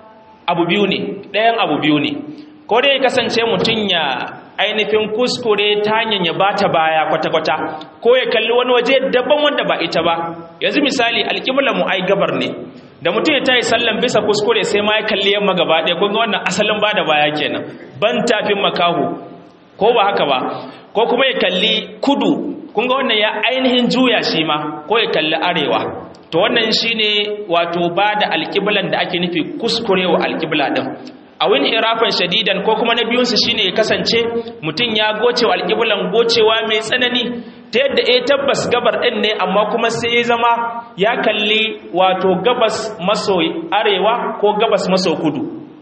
abu biyu ne ɗayan abu biyu ne ko dai kasance mutum ya ainihin kuskure ta hanyar ya bata baya kwata-kwata ko ya kalli wani waje daban wanda ba ita ba yanzu misali alƙibla mu ai gabar ne da mutum ya tayi sallan bisa kuskure sai ma ya kalli yamma gaba ɗaya kun ga wannan asalin bada baya kenan ban tafin makahu ko ba haka ba ko kuma ya kalli kudu kun ga wannan ya ainihin juya shi ma ko ya kalli arewa to wannan shine wato bada alƙiblan da ake nufi kuskurewa alƙibla din a wani irafan shadidan ko kuma na biyunsu shine ya kasance mutum ya gocewa alƙiblan gocewa mai tsanani ta yadda ya tabbas gabar ɗin ne amma kuma sai ya zama ya kalli wato gabas maso arewa ko gabas maso kudu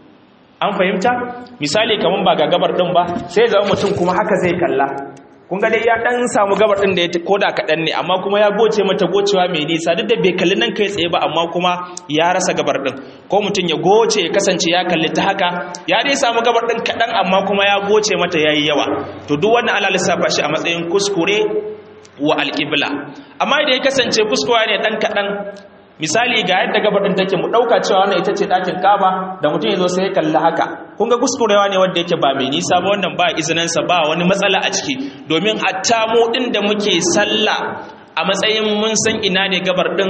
an fahimta misali kamar ba ga gabar ɗin ba sai ya zama mutum kuma haka zai kalla kun ga dai ya dan samu gabar din da ya koda kaɗan ne amma kuma ya goce mata gocewa mai nisa duk da bai kalli nan kai tsaye ba amma kuma ya rasa gabar din ko mutum ya goce ya kasance ya kalli ta haka ya dai samu gabar din kaɗan amma kuma ya goce mata yayi yawa to duk wannan ana lissafa shi a matsayin kuskure wa alƙibla amma idan ya kasance kuskure ne dan kaɗan misali ga yadda gabaɗin take mu ɗauka cewa wannan ita ce ɗakin kaba da mutum ya zo sai ya kalli haka kun ga kuskurewa ne wanda yake ba mai nisa ba wannan ba izininsa ba wani matsala a ciki domin hatta mu ɗin da muke sallah a matsayin mun san ina ne gabar ɗin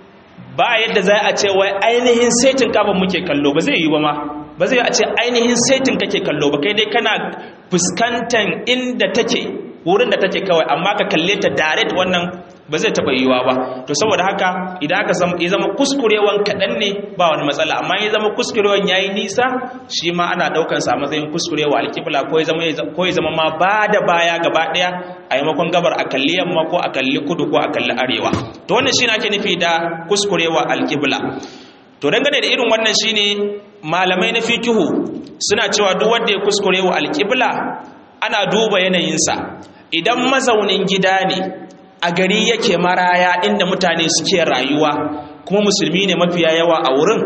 ba yadda za a ce wai ainihin saitin kaba muke kallo ba zai yi ba ma ba zai a ce ainihin saitin kake kallo ba kai dai kana fuskantar inda take wurin da take kawai amma ka kalle ta direct wannan ba zai taɓa yiwa ba to saboda haka idan aka ya zama kuskurewan kaɗan ne ba wani matsala amma ya zama kuskurewan ya yi nisa shi ma ana ɗaukan sa matsayin kuskurewa alƙibla ko ya zama ma ba da baya gaba ɗaya a yamakon gabar a kalli yamma ko a kalli kudu ko a kalli arewa to wannan shi ake nufi da kuskurewa alƙibla to dangane da irin wannan shine malamai na fikihu suna cewa duk wanda ya kuskurewa alƙibla ana duba yanayinsa idan mazaunin gida ne a gari yake maraya inda mutane suke rayuwa kuma musulmi ne mafiya yawa a wurin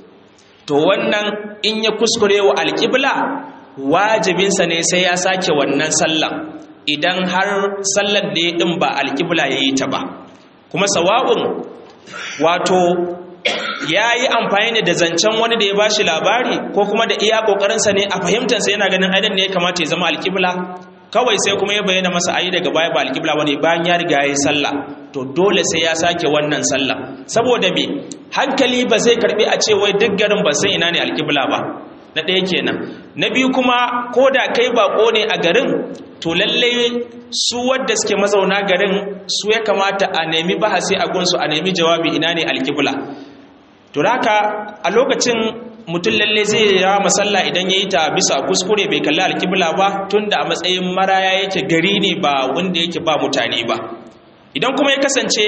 to wannan in ya kuskure wa alƙibla wajibinsa ne sai ya sake wannan sallan idan har sallar da ya ɗin ba alƙibla ya yi ta ba kuma sawa'un wato ya yi amfani ne da zancen wani da ya ba shi labari ko kuma da iya ƙoƙarinsa ne a fahimtarsa yana ganin ainihin ne ya kamata ya zama alƙibla kawai sai kuma ya bayyana masa ayi daga baya ba alƙibla bane bayan ya riga yayi sallah to dole sai ya sake wannan sallah saboda me hankali ba zai karbi a ce wai duk garin ba sai ina ne alƙibla ba na ɗaya kenan na biyu kuma ko da kai bako ne a garin to lalle su wadda suke mazauna garin su ya kamata a nemi bahasi a gunsu a nemi jawabi ina ne alƙibla to haka a lokacin mutum lalle zai ya masalla idan ya yi ta bisa kuskure bai kalli alkibla ba tunda a matsayin maraya yake gari ne ba wanda yake ba mutane ba idan kuma ya kasance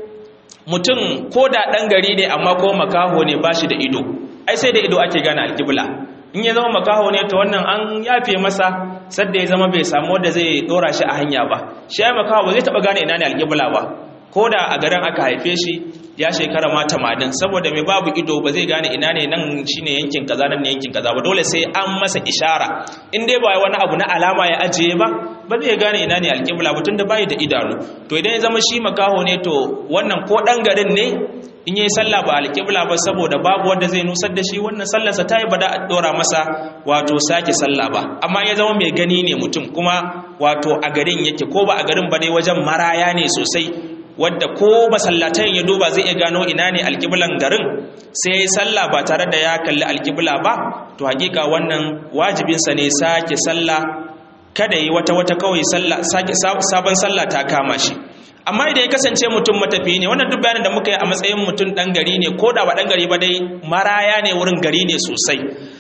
mutum ko da ɗan gari ne amma ko makaho ne ba shi da ido ai sai da ido ake gane alkibla in ya zama makaho ne to wannan an yafe masa sadda ya zama bai samu wanda zai dora shi a hanya ba shi ya makaho ba zai taɓa gane ina ne alkibla ba ko da a garin aka haife shi ya shekara ma tamanin saboda mai babu ido ba zai gane ina ne nan shine yankin kaza nan ne yankin kaza ba dole sai an masa ishara in dai ba wani abu na alama ya ajiye ba ba zai gane ina ne alƙibla ba tunda bai da idanu to idan ya zama shi makaho ne to wannan ko dan garin ne in yi sallah ba alƙibla ba saboda babu wanda zai nusar da shi wannan sallarsa ta yi ba da a ɗora masa wato sake sallah ba amma ya zama mai gani ne mutum kuma wato a garin yake ko ba a garin ba dai wajen maraya ne sosai wadda ko masallatan ya duba zai iya gano ina ne alƙiblan garin sai ya yi sallah ba tare da ya kalli alƙibla ba to hakika wannan wajibinsa ne sake sallah kada yi wata wata kawai sake sabon sallah ta kama shi amma idan ya kasance mutum matafiyi ne wannan duk bayanin da muka yi a matsayin mutum ɗan gari ne ko da ba ɗan gari ba dai maraya ne wurin gari ne sosai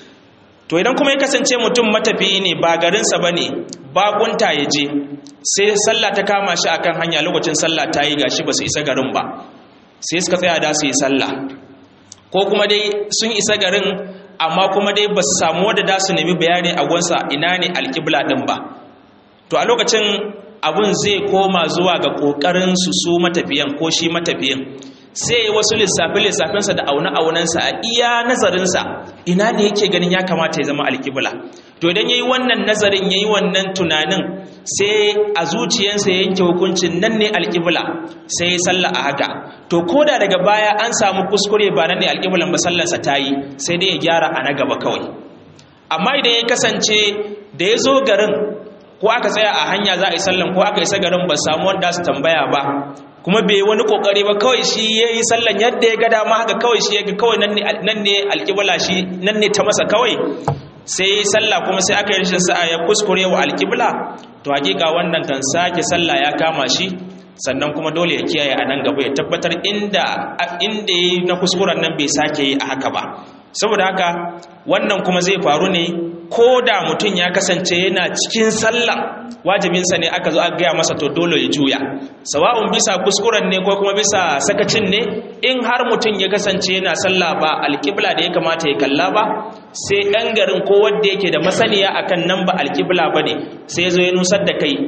to idan kuma ya kasance mutum matafiyi ne ba garinsa ba ne bakunta ya je sai sallah ta kama shi akan hanya lokacin sallah ta yi gashi ba su isa garin ba sai suka tsaya da su yi sallah ko kuma dai sun isa garin amma kuma dai ba su samu wadda da su nemi bayani a gunsa ina ne alƙibla ɗin ba to a lokacin abun zai koma zuwa ga ƙoƙarin su su matafiyan ko shi matafiyan sai wasu lissafe-lissafensa da aune-aunensa a iya nazarinsa ina ne yake ganin ya kamata ya zama alƙibla to idan ya yi wannan nazarin ya yi wannan tunanin sai a zuciyarsa ya yanke hukuncin nan ne alƙibla sai ya salla a haka to ko da daga baya an samu kuskure ba nan ne alƙiblan ba sallarsa ta yi sai dai ya gyara a na gaba kawai amma idan ya kasance da ya zo garin ko aka tsaya a hanya za a yi sallan ko aka isa garin ba samu wanda su tambaya ba kuma bai wani kokari ba kawai shi ya yi sallan yadda ya ga dama haka kawai shi ya ga kawai nan ne alƙibla shi nan ne ta masa kawai sai ya yi sallah kuma sai aka yi rashin sa'a ya kuskure wa alƙibla to hakika wannan kan sake sallah ya kama shi sannan kuma dole ya kiyaye a nan gaba ya tabbatar inda inda ya na kuskuren nan bai sake yi a haka ba saboda haka wannan kuma zai faru ne ko da mutum ya kasance yana cikin sallah wajibinsa ne aka zo aka gaya masa to dole ya juya sawa'un bisa kuskuren ne ko kuma bisa sakacin ne in har mutum ya kasance yana sallah ba alƙibla da ya kamata ya kalla ba sai ɗan garin ko wanda yake da masaniya akan nan ba alƙibla ba ne sai ya zo ya nusar da kai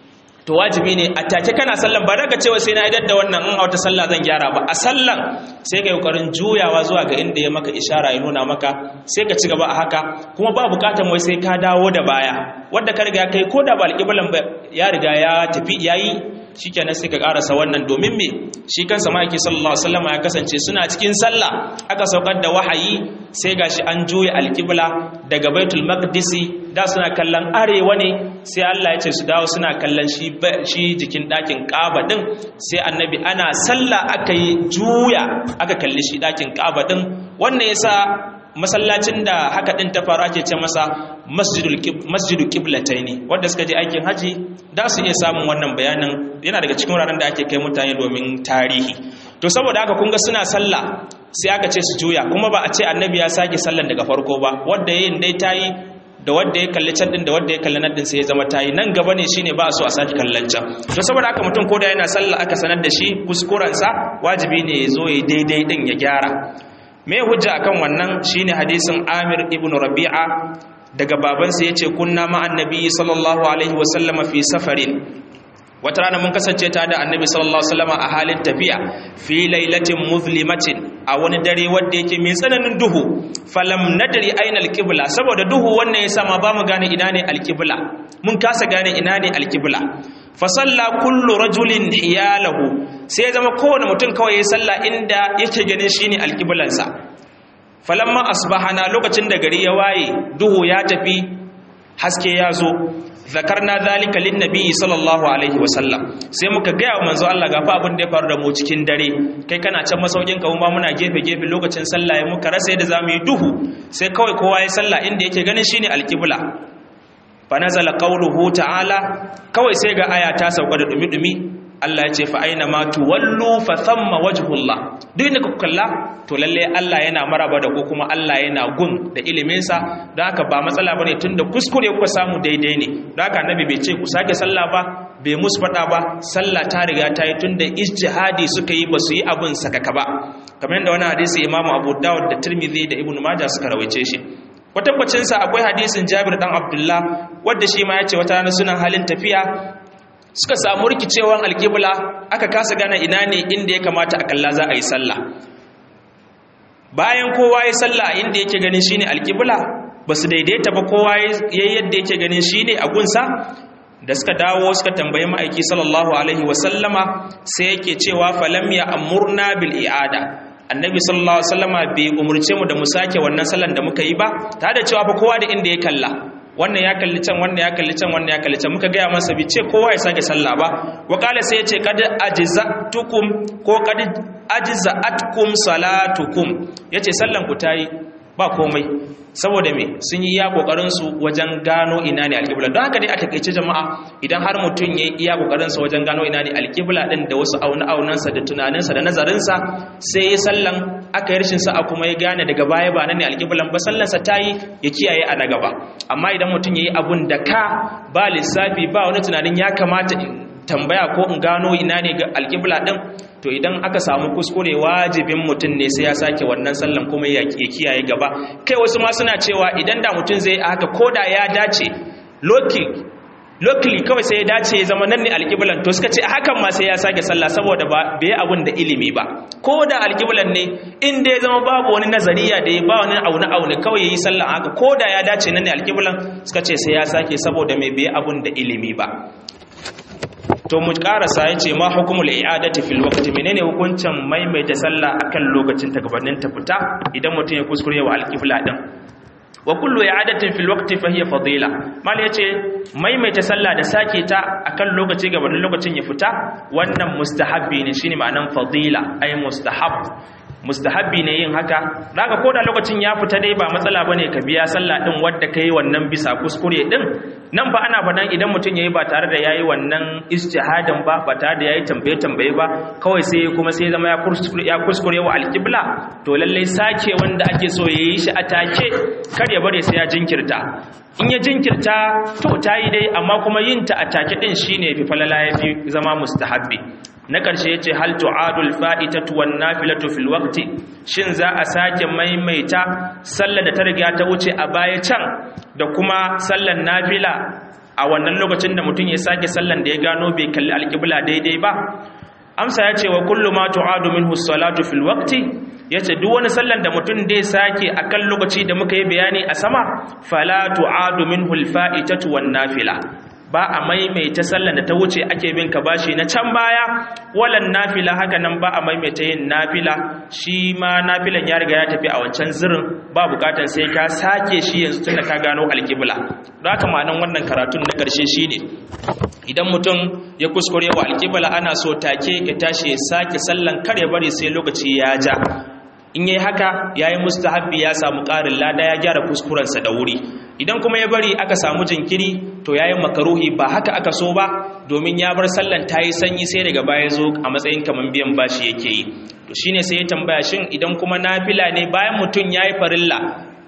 to wajibi ne a take kana sallan ba daga cewa sai na idar da wannan in a wata sallah zan gyara ba a sallan sai ka yi kokarin juyawa zuwa ga inda ya maka ishara ya nuna maka sai ka ci gaba a haka kuma ba bukatan wai sai ka dawo da baya wanda ka riga kai ko da ba alƙiblan ba ya riga ya tafi yayi shikenan sai ka karasa wannan domin me shi kansa ma'aiki sallallahu alaihi wasallam ya kasance suna cikin sallah aka saukar da wahayi sai gashi an juya alƙibla daga baitul maqdisi da suna kallon arewa ne sai Allah ya ce su dawo suna kallon shi shi jikin ɗakin ƙaba ɗin sai annabi ana sallah aka yi juya aka kalli shi ɗakin ƙaba ɗin wannan yasa masallacin da haka ɗin ta faru ake ce masa masjidu ƙiblatai ne wanda suka je aikin haji da su iya samun wannan bayanin yana daga cikin wuraren da ake kai mutane domin tarihi to saboda haka kun ga suna sallah sai aka ce su juya kuma ba a ce annabi ya sake sallan daga farko ba wanda yayin dai tayi da wanda ya kalli can din da wanda ya kalli nan din sai ya zama tayi nan gaba ne shine ba a so a sake kallon can to saboda haka mutum koda yana sallah aka sanar da shi kuskuren sa wajibi ne ya zo ya daidai din ya gyara me hujja akan wannan shine hadisin Amir ibn Rabi'a daga babansa yace kunna ma annabi sallallahu alaihi wasallama fi safarin wata rana mun kasance ta da annabi sallallahu alaihi wasallam a halin tafiya fi lailatin muzlimatin a wani dare wanda yake mai tsananin duhu falam nadri aina alqibla saboda duhu wannan yasa ma ba mu gane ina ne alqibla mun kasa gane ina ne alqibla fa salla kullu rajulin hiyalahu sai ya zama kowane mutum kawai ya salla inda yake ganin shine alqiblansa falamma asbahana lokacin da gari ya waye duhu ya tafi haske ya zo zakarna zalika lin nabi sallallahu alaihi wasallam sai muka ga wa manzo Allah gafa abin da ya faru da mu cikin dare kai kana can masaukin ka kuma muna gefe gefe lokacin sallah ya muka rasa yadda zamu yi duhu sai kawai kowa ya sallah inda yake ganin shine alqibla fa nazala qawluhu ta'ala kawai sai ga aya ta sauka da dumi dumi Allah ya ce fa aina ma tuwallu fa thamma wajhullah duk inda kuka kalla to lalle Allah yana maraba da ko kuma Allah yana gun da ilimin sa don haka ba matsala bane tunda kuskure kuka samu daidai ne don haka annabi bai ce ku sake sallah ba bai musu fada ba sallah ta riga ta yi tunda ijtihadi suka yi ba su yi abun sakaka ba kamar yadda wani hadisi Imam Abu Dawud da Tirmidhi da Ibn Majah suka rawaice shi kwatankwacin sa akwai hadisin Jabir dan Abdullah wanda shi ma ya ce wata rana suna halin tafiya suka samu rikicewan alƙibla aka kasa gane ina ne inda ya kamata a kalla za a yi sallah bayan kowa ya sallah inda yake ganin shine alƙibla ba su daidaita ba kowa ya yadda yake ganin shine a gunsa da suka dawo suka tambayi ma'aiki sallallahu alaihi wasallama sai yake cewa falam ya amurna bil i'ada annabi sallallahu alaihi wasallama bai umurce mu da mu sake wannan sallan da muka yi ba tare da cewa fa kowa da inda ya kalla wannan ya kalli can wannan ya kalli can wannan ya kalli can muka gaya masa bi ce kowa ya sake sallah ba wa kala sai ya ce kad ajzatukum ko kad ajza'atkum salatukum yace sallan ku tayi ba komai saboda me sun yi iya kokarin su wajen gano ina ne alƙibla don haka dai a takaice jama'a idan har mutum ya yi iya kokarin sa wajen gano ina ne alƙibla din da wasu auna aunansa da tunaninsa da nazarinsa sai ya sallan aka yi rashin sa'a kuma ya gane daga baya ba nan ne alƙiblan ba sallansa ta yi ya kiyaye a na gaba amma idan mutum ya yi abun da ka ba lissafi ba wani tunanin ya kamata tambaya ko in gano ina ne ga alƙibla ɗin to idan aka samu kuskure wajibin mutum ne sai ya sake wannan sallan kuma ya kiyaye gaba kai wasu ma suna cewa idan da mutum zai haka ko da ya dace loki locally kawai sai ya dace ya zama nan ne alƙiblan to suka ce hakan ma sai ya sake sallah saboda ba bai abun da ilimi ba ko da alƙiblan ne in da ya zama babu wani nazariya da ya ba wani aune aune kawai yayi sallah haka ko da ya dace nan ne alƙiblan suka ce sai ya sake saboda mai bai abun da ilimi ba to mu karasa yace ma hukumul i'adati fil waqti menene hukuncin maimaita sallah akan lokacin ta gabanin ta fita idan mutum ya kuskure wa alqibla din wa kullu i'adatin fil waqti fa hiya fadila mal yace maimaita sallah da sake ta akan lokaci gabanin lokacin ya fita wannan mustahabbi ne shine ma'anan fadila ay mustahab mustahabbi ne yin haka daga koda lokacin ya fita dai ba matsala bane ka biya sallah din wanda kai wannan bisa kuskure din nan fa ana fadan idan mutum yayi ba tare da yayi wannan ijtihadin ba ba tare da yayi tambaye tambaye ba kawai sai kuma sai zama ya kuskure ya kuskure wa alqibla to lalle sake wanda ake so yayi shi a take kar ya bare sai ya jinkirta in ya jinkirta to tayi dai amma kuma yin ta a take din shine fi falala yafi zama mustahabbi na ƙarshe ya ce hal tu'adul fa'itatu wan nafilatu fil waqti shin za a sake maimaita sallar da ta riga ta wuce a baya can da kuma sallar nafila a wannan lokacin da mutum ya sake sallar da ya gano bai kalli alƙibla daidai ba amsa ya ce wa kullu ma tu'adu minhu salatu fil waqti yace duk wani sallar da mutum dai sake akan lokaci da muka yi bayani a sama fala tu'adu minhu al fa'itatu wan nafila ba a maimaita sallan da ta wuce ake bin ka bashi na can baya walan nafila haka nan ba a maimaita yin nafila shi ma nafilan ya riga ya tafi a wancan zirin ba bukatar sai ka sake shi yanzu tunda ka gano alkibla don haka ma'anan wannan karatun na ƙarshe shine idan mutum ya kuskure wa alkibla ana so take ya tashi ya sake sallan kar ya bari sai lokaci ya ja in yi haka ya yi mustahabbi ya samu ƙarin lada ya gyara kuskurensa da wuri idan kuma ya bari aka samu jinkiri to ya yi makaruhi ba haka aka so ba domin ya bar sallan ta yi sanyi sai daga baya zo a matsayin kamar biyan bashi yake yi to shine sai ya tambaya shin idan kuma nafila ne bayan mutum ya yi farilla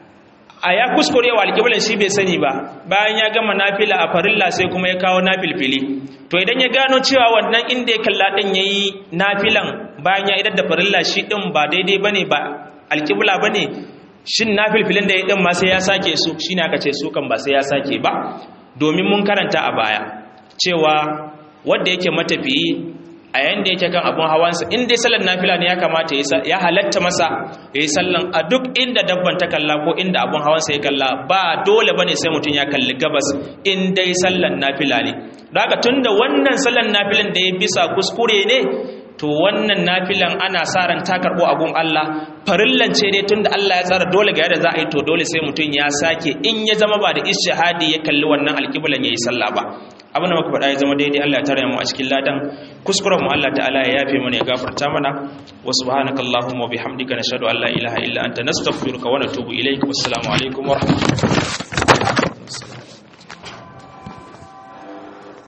a ya kuskure wa alƙiblar shi bai sani ba bayan ya gama nafila a farilla sai kuma ya kawo nafilfili to idan ya gano cewa wannan inda ya kalla ɗin ya yi nafilan bayan ya idar da farilla shi ɗin ba daidai ba ne ba alƙibla ba ne shin nafilfilin da ya ɗin ma sai ya sake su shi ne aka ce su kan ba sai ya sake ba domin mun karanta a baya cewa wadda yake matafiyi a yayin da yake kan abun hawansa in dai sallar nafila ne ya kamata ya halatta masa ya yi sallan a duk inda dabban ta kalla ko inda abun hawansa ya kalla ba dole bane sai mutum ya kalli gabas in dai sallan nafila ne daga tunda wannan sallan nafilan da ya bisa kuskure ne to wannan nafilan ana sa ran ta karbo abun Allah farillan ce dai tunda Allah ya tsara dole ga yadda za a yi to dole sai mutum ya sake in ya zama ba da ishihadi ya kalli wannan alƙiblan yayi sallah ba abin da muka faɗa ya zama daidai Allah ya tare mu a cikin ladan kuskuren mu Allah ta'ala ya yafe mana ya gafarta mana wa subhanakallahumma wa bihamdika nashhadu an la ilaha illa anta nastaghfiruka wa natubu ilaik wassalamu alaikum wa rahmatullahi